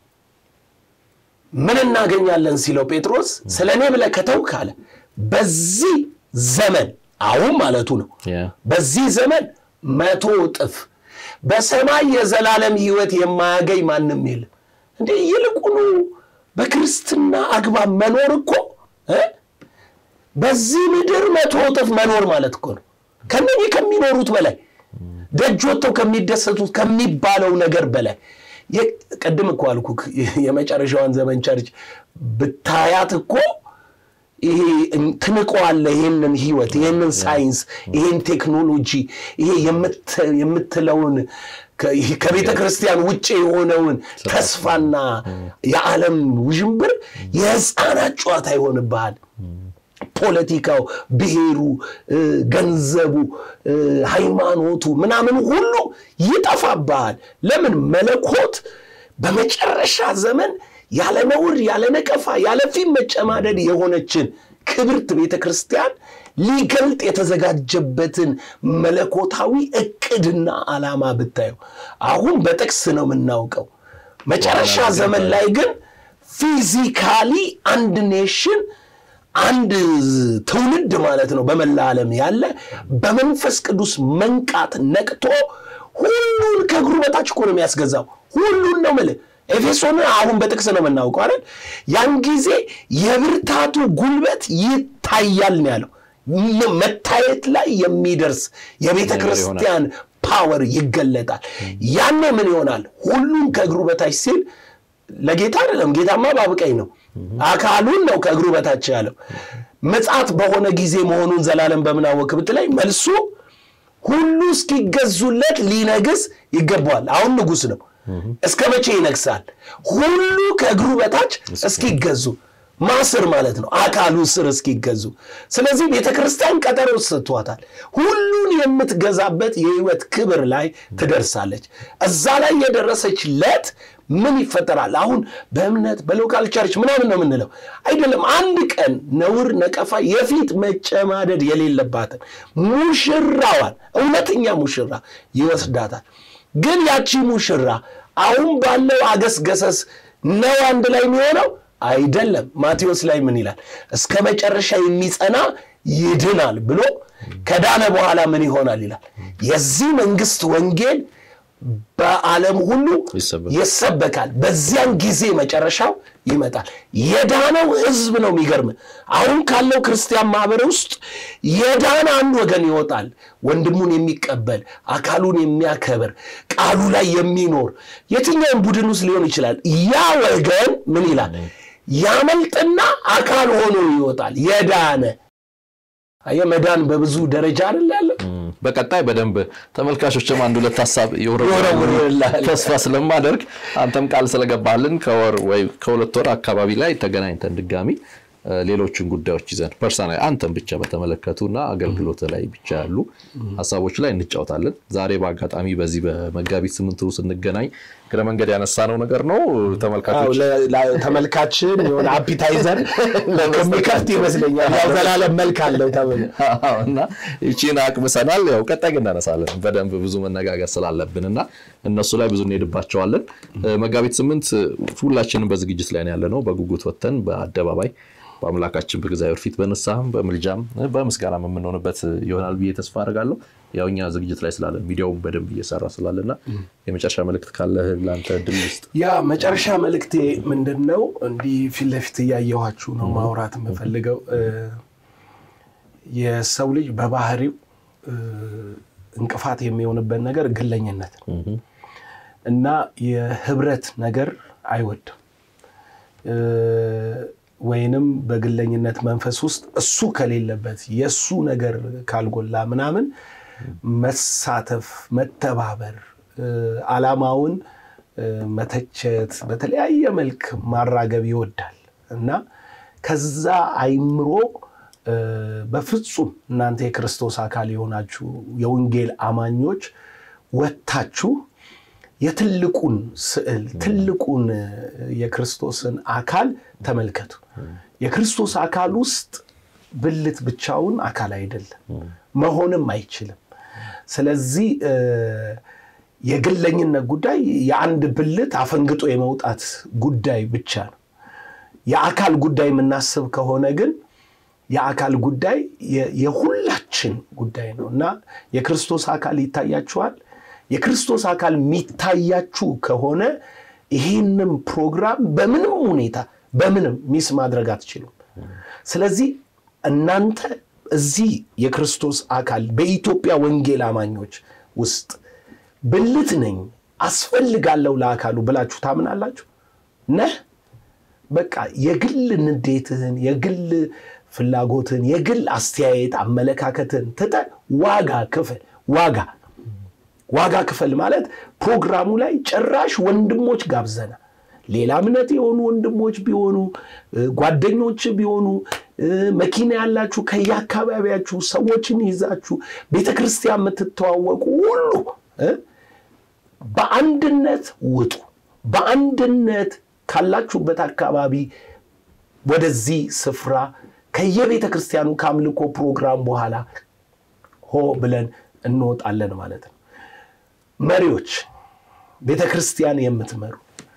ምን እናገኛለን ሲለው ጴጥሮስ ስለ እኔ ብለህ ከተውክ አለ በዚህ ዘመን አሁን ማለቱ ነው በዚህ ዘመን መቶ እጥፍ በሰማይ የዘላለም ሕይወት የማያገኝ ማንም የለም። እንዴ ይልቁኑ በክርስትና አግባብ መኖር እኮ በዚህ ምድር መቶ እጥፍ መኖር ማለት እኮ ነው። ከነኚህ ከሚኖሩት በላይ ደጅ ወጥተው ከሚደሰቱት ከሚባለው ነገር በላይ ቅድም እኮ አልኩህ የመጨረሻዋን ዘመን ቸርች ብታያት እኮ ይሄ ትንቀዋለህ። ይህንን ህይወት፣ ይህንን ሳይንስ፣ ይህን ቴክኖሎጂ፣ ይሄ የምትለውን ከቤተ ክርስቲያን ውጭ የሆነውን ተስፋና የዓለም ውዥንብር የህፃናት ጨዋታ ይሆንብሃል። ፖለቲካው፣ ብሔሩ፣ ገንዘቡ፣ ሃይማኖቱ ምናምን ሁሉ ይጠፋብሃል። ለምን? መለኮት በመጨረሻ ዘመን ያለ ነውር ያለ ነቀፋ ያለ ፊት መጨማደድ የሆነችን ክብርት ቤተ ክርስቲያን ሊገልጥ የተዘጋጀበትን መለኮታዊ እቅድና ዓላማ ብታየው አሁን በጥቅስ ነው የምናውቀው። መጨረሻ ዘመን ላይ ግን ፊዚካሊ አንድ ኔሽን አንድ ትውልድ ማለት ነው በመላ ዓለም ያለ በመንፈስ ቅዱስ መንቃት ነቅቶ ሁሉን ከእግሩ በታች እኮ ነው የሚያስገዛው። ሁሉን ነው የምልህ ኤፌሶን አሁን በጥቅስ ነው የምናውቀው አይደል? ያን ጊዜ የብርታቱ ጉልበት ይታያል ነው ያለው። መታየት ላይ የሚደርስ የቤተ ክርስቲያን ፓወር ይገለጣል። ያኔ ምን ይሆናል? ሁሉም ከእግሩ በታች ሲል ለጌታ አይደለም። ጌታማ ባብቀኝ ነው፣ አካሉን ነው ከእግሩ በታች ያለው። ምጽአት በሆነ ጊዜ መሆኑን ዘላለም በምን አወክ ብትለኝ መልሱ ሁሉ እስኪገዙለት ሊነግስ ይገባዋል። አሁን ንጉሥ ነው። እስከ መቼ ይነግሳል? ሁሉ ከእግሩ በታች እስኪገዙ ማስር ማለት ነው፣ አካሉ ስር እስኪገዙ። ስለዚህ ቤተ ክርስቲያን ቀጠሮ ሰጥቷታል። ሁሉን የምትገዛበት የህይወት ክብር ላይ ትደርሳለች። እዛ ላይ የደረሰች ለት ምን ይፈጠራል? አሁን በእምነት በሎካል ቸርች ምናምን ነው የምንለው አይደለም። አንድ ቀን ነውር፣ ነቀፋ፣ የፊት መጨማደድ የሌለባትን ሙሽራዋን እውነተኛ ሙሽራ ይወስዳታል። ግን ያቺ ሙሽራ አሁን ባለው አገስገሰስ ነው አንድ ላይ የሚሆነው አይደለም። ማቴዎስ ላይ ምን ይላል? እስከ መጨረሻ የሚጸና ይድናል ብሎ ከዳነ በኋላ ምን ይሆናል ይላል። የዚህ መንግስት ወንጌል በዓለም ሁሉ ይሰበካል። በዚያን ጊዜ መጨረሻው ይመጣል። የዳነው ህዝብ ነው። የሚገርም አሁን ካለው ክርስቲያን ማህበር ውስጥ የዳነ አንድ ወገን ይወጣል። ወንድሙን የሚቀበል አካሉን የሚያከብር ቃሉ ላይ የሚኖር የትኛውም ቡድን ውስጥ ሊሆን ይችላል። ያ ወገን ምን ይላል? ያመልጥና አካል ሆኖ ይወጣል። የዳነ አየህ፣ መዳን በብዙ ደረጃ አይደል ያለው። በቀጣይ በደንብ ተመልካቾችም አንድ ሁለት ሀሳብ ይወረውሩልሃል። ተስፋ ስለማደርግ አንተም ቃል ስለገባልን ከወር ወይ ከሁለት ወር አካባቢ ላይ ተገናኝተን ድጋሚ እ፣ ሌሎችን ጉዳዮች ይዘን ፐርሰናል አንተም ብቻ በተመለከቱ እና አገልግሎት ላይ ብቻ ያሉ ሀሳቦች ላይ እንጫወታለን። ዛሬ በአጋጣሚ በዚህ በመጋቢት ስምንቱ ስንገናኝ እግረ መንገድ ያነሳነው ነገር ነው። አዎ፣ ተመልካቾች ለ- ለ- ተመልካችን የሆነ አፒታይዘር የሚከፍት ይመስለኛል። ያው ዘላለም መልክ አለው ተብሎ አዎ፣ እና ይቺን አቅምሰናል። ያው ቀጣይ ግን እናነሳለን በደንብ ብዙ መነጋገር ስላለብን እና እነሱ ላይ ብዙ እንሄድባቸዋለን። እ፣ መጋቢት ስምንት ሁላችንም በዝግጅት ላይ ነው ያለ ነው። በጉጉት ወጥተን በአደባባይ በአምላካችን በእግዚአብሔር ፊት በንስሐም በምልጃም እ፣ በምስጋናም የምንሆንበት ይሆናል ብዬ ተስፋ አደርጋለሁ። ያው እኛ ዝግጅት ላይ ስላለን ሚዲያውም በደንብ እየሰራ ስላለና የመጨረሻ መልእክት ካለህ ለአንተ ድል ውስጥ ያ መጨረሻ መልእክቴ ምንድን ነው? እንዲህ ፊት ለፊት እያየኋችሁ ነው ማውራት የምፈልገው። እ፣ የሰው ልጅ በባህሪው እ፣ እንቅፋት የሚሆንበት ነገር ግለኝነት ነው እና የህብረት ነገር አይወድም እ፣ ወይንም በግለኝነት መንፈስ ውስጥ እሱ ከሌለበት የእሱ ነገር ካልጎላ ምናምን መሳተፍ፣ መተባበር፣ እ፣ ዓላማውን እ፣ መተቸት፣ በተለያየ መልክ ማራገብ ይወዳል እና ከዛ አይምሮ እ፣ በፍጹም እናንተ የክርስቶስ አካል የሆናችሁ የወንጌል አማኞች ወጥታችሁ የትልቁን ስዕል ትልቁን እ፣ የክርስቶስን አካል ተመልከቱ። የክርስቶስ አካል ውስጥ ብልት ብቻውን አካል አይደለም፣ መሆንም አይችልም። ስለዚህ እ፣ የግለኝነት ጉዳይ የአንድ ብልት አፈንግጦ የመውጣት ጉዳይ ብቻ ነው። የአካል ጉዳይ የምናስብ ከሆነ ግን የአካል ጉዳይ የ- የሁላችን ጉዳይ ነው እና የክርስቶስ አካል ይታያችኋል። የክርስቶስ አካል የሚታያችሁ ከሆነ ይህንም ፕሮግራም በምንም ሁኔታ በምንም ሚስ ማድረግ አትችሉም። ስለዚህ እናንተ እዚህ የክርስቶስ አካል በኢትዮጵያ ወንጌል አማኞች ውስጥ ብልት ነኝ አስፈልጋለሁ ለአካሉ ብላችሁ ታምናላችሁ ነህ በቃ የግል ንዴትህን የግል ፍላጎትን የግል አስተያየት አመለካከትን ትተህ ዋጋ ክፈል ዋጋ ዋጋ ክፈል ማለት ፕሮግራሙ ላይ ጭራሽ ወንድሞች ጋብዘና ሌላ እምነት የሆኑ ወንድሞች ቢሆኑ እ፣ ጓደኞች ቢሆኑ እ፣ መኪና ያላችሁ ከየአካባቢያችሁ ሰዎችን ይዛችሁ ቤተ ክርስቲያን የምትተዋወቁ ሁሉ እ፣ በአንድነት ውጡ። በአንድነት ካላችሁበት አካባቢ ወደዚህ ስፍራ ከየቤተ ክርስቲያኑ ከአምልኮ ፕሮግራም በኋላ ሆ ብለን እንወጣለን ማለት ነው። መሪዎች፣ ቤተ ክርስቲያን የምትመሩ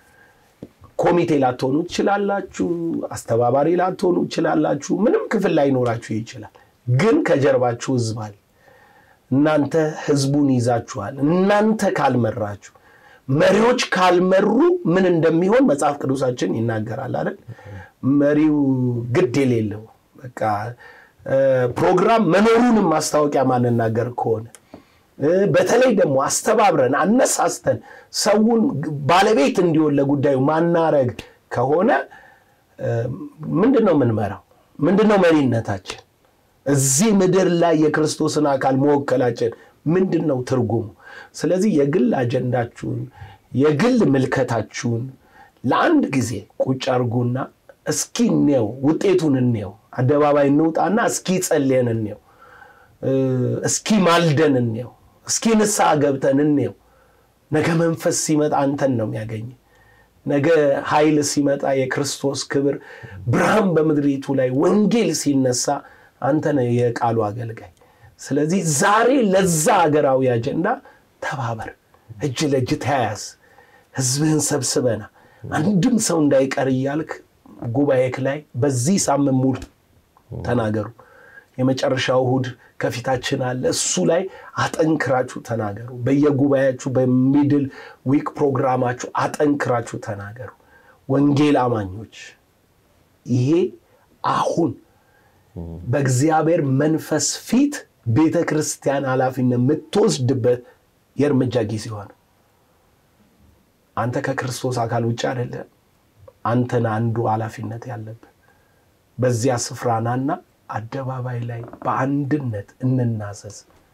ኮሚቴ ላትሆኑ ትችላላችሁ። አስተባባሪ ላትሆኑ ትችላላችሁ። ምንም ክፍል ላይኖራችሁ ይችላል። ግን ከጀርባችሁ ህዝብ አለ። እናንተ ህዝቡን ይዛችኋል። እናንተ ካልመራችሁ፣ መሪዎች ካልመሩ ምን እንደሚሆን መጽሐፍ ቅዱሳችን ይናገራል አይደል? መሪው ግድ የሌለው በቃ እ፣ ፕሮግራም መኖሩንም ማስታወቂያ ማንናገር ከሆነ እ፣ በተለይ ደግሞ አስተባብረን አነሳስተን ሰውን ባለቤት እንዲሆን ለጉዳዩ ማናረግ ከሆነ እ፣ ምንድን ነው የምንመራው? ምንድን ነው መሪነታችን? እዚህ ምድር ላይ የክርስቶስን አካል መወከላችን ምንድን ነው ትርጉሙ? ስለዚህ የግል አጀንዳችሁን የግል ምልከታችሁን ለአንድ ጊዜ ቁጭ አርጉና እስኪ እንየው፣ ውጤቱን እንየው፣ አደባባይ እንውጣና እስኪ ጸልየን እንየው፣ እ፣ እስኪ ማልደን እንየው፣ እስኪ ንስሐ ገብተን እንየው። ነገ መንፈስ ሲመጣ አንተን ነው የሚያገኝ። ነገ ኃይል ሲመጣ የክርስቶስ ክብር ብርሃን በምድሪቱ ላይ ወንጌል ሲነሳ አንተ ነህ የቃሉ አገልጋይ። ስለዚህ ዛሬ ለዛ ሀገራዊ አጀንዳ ተባበር፣ እጅ ለእጅ ተያያዝ፣ ህዝብህን ሰብስበና አንድም ሰው እንዳይቀር እያልክ ጉባኤክ ላይ በዚህ ሳምንት ሙሉ ተናገሩ። የመጨረሻው እሁድ ከፊታችን አለ። እሱ ላይ አጠንክራችሁ ተናገሩ። በየጉባኤያችሁ በሚድል ዊክ ፕሮግራማችሁ አጠንክራችሁ ተናገሩ። ወንጌል አማኞች ይሄ አሁን በእግዚአብሔር መንፈስ ፊት ቤተ ክርስቲያን ኃላፊነት የምትወስድበት የእርምጃ ጊዜ ሆነ። አንተ ከክርስቶስ አካል ውጭ አይደለም። አንተን አንዱ ኃላፊነት ያለብህ በዚያ ስፍራ ናና አደባባይ ላይ በአንድነት እንናዘዝ።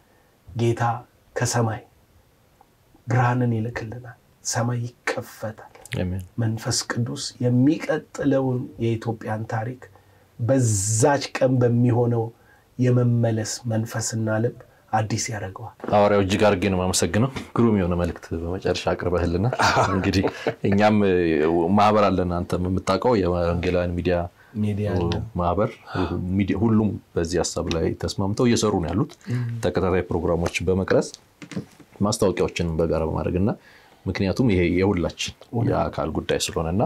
ጌታ ከሰማይ ብርሃንን ይልክልናል። ሰማይ ይከፈታል። መንፈስ ቅዱስ የሚቀጥለውን የኢትዮጵያን ታሪክ በዛች ቀን በሚሆነው የመመለስ መንፈስና ልብ አዲስ ያደርገዋል። ሐዋርያው እጅግ አድርጌ ነው የማመሰግነው። ግሩም የሆነ መልእክት በመጨረሻ አቅርበህልና እንግዲህ እኛም ማህበር አለን አንተም የምታውቀው የወንጌላውያን ሚዲያ ማህበር ሁሉም በዚህ ሀሳብ ላይ ተስማምተው እየሰሩ ነው ያሉት ተከታታይ ፕሮግራሞችን በመቅረጽ ማስታወቂያዎችን በጋራ በማድረግ እና ምክንያቱም ይሄ የሁላችን የአካል ጉዳይ ስለሆነና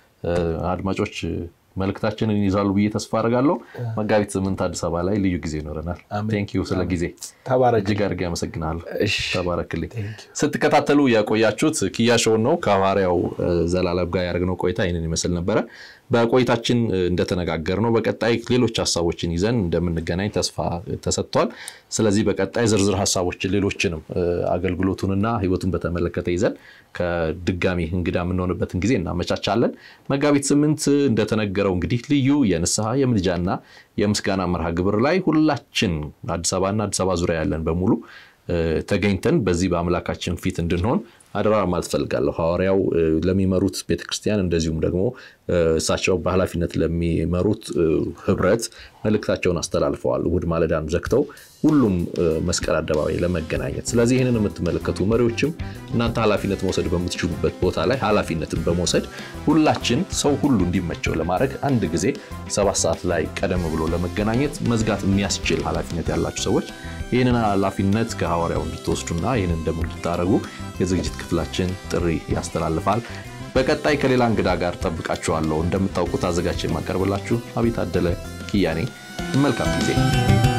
አድማጮች መልእክታችንን ይዛሉ ብዬ ተስፋ አደርጋለሁ። መጋቢት ስምንት አዲስ አበባ ላይ ልዩ ጊዜ ይኖረናል። ቴንኪዩ ስለ ጊዜ እጅግ አድርጌ አመሰግናለሁ። ተባረክልኝ። ስትከታተሉ የቆያችሁት ኪያ ሾውን ነው። ከሐዋርያው ዘላለም ጋር ያደረግነው ቆይታ ይህንን ይመስል ነበረ። በቆይታችን እንደተነጋገርነው በቀጣይ ሌሎች ሀሳቦችን ይዘን እንደምንገናኝ ተስፋ ተሰጥቷል። ስለዚህ በቀጣይ ዝርዝር ሀሳቦችን ሌሎችንም አገልግሎቱንና ሕይወቱን በተመለከተ ይዘን ከድጋሚ እንግዳ የምንሆንበትን ጊዜ እናመቻቻለን። መጋቢት ስምንት እንደተነገረው እንግዲህ ልዩ የንስሐ የምልጃና የምስጋና መርሃ ግብር ላይ ሁላችን አዲስ አበባና አዲስ አበባ ዙሪያ ያለን በሙሉ ተገኝተን በዚህ በአምላካችን ፊት እንድንሆን አደራ ማለት ፈልጋለሁ። ሐዋርያው ለሚመሩት ቤተክርስቲያን እንደዚሁም ደግሞ እሳቸው በኃላፊነት ለሚመሩት ህብረት መልእክታቸውን አስተላልፈዋል። እሑድ ማለዳን ዘግተው ሁሉም መስቀል አደባባይ ለመገናኘት። ስለዚህ ይህንን የምትመለከቱ መሪዎችም እናንተ ኃላፊነት መውሰድ በምትችሉበት ቦታ ላይ ኃላፊነትን በመውሰድ ሁላችን ሰው ሁሉ እንዲመቸው ለማድረግ አንድ ጊዜ ሰባት ሰዓት ላይ ቀደም ብሎ ለመገናኘት መዝጋት የሚያስችል ኃላፊነት ያላችሁ ሰዎች ይህንን ኃላፊነት ከሐዋርያው እንድትወስዱና ይህንን ደግሞ እንድታደርጉ የዝግጅት ክፍላችን ጥሪ ያስተላልፋል። በቀጣይ ከሌላ እንግዳ ጋር ጠብቃችኋለሁ። እንደምታውቁት አዘጋጅ የማቀርብላችሁ አቤት አደለ ኪያኔ። መልካም ጊዜ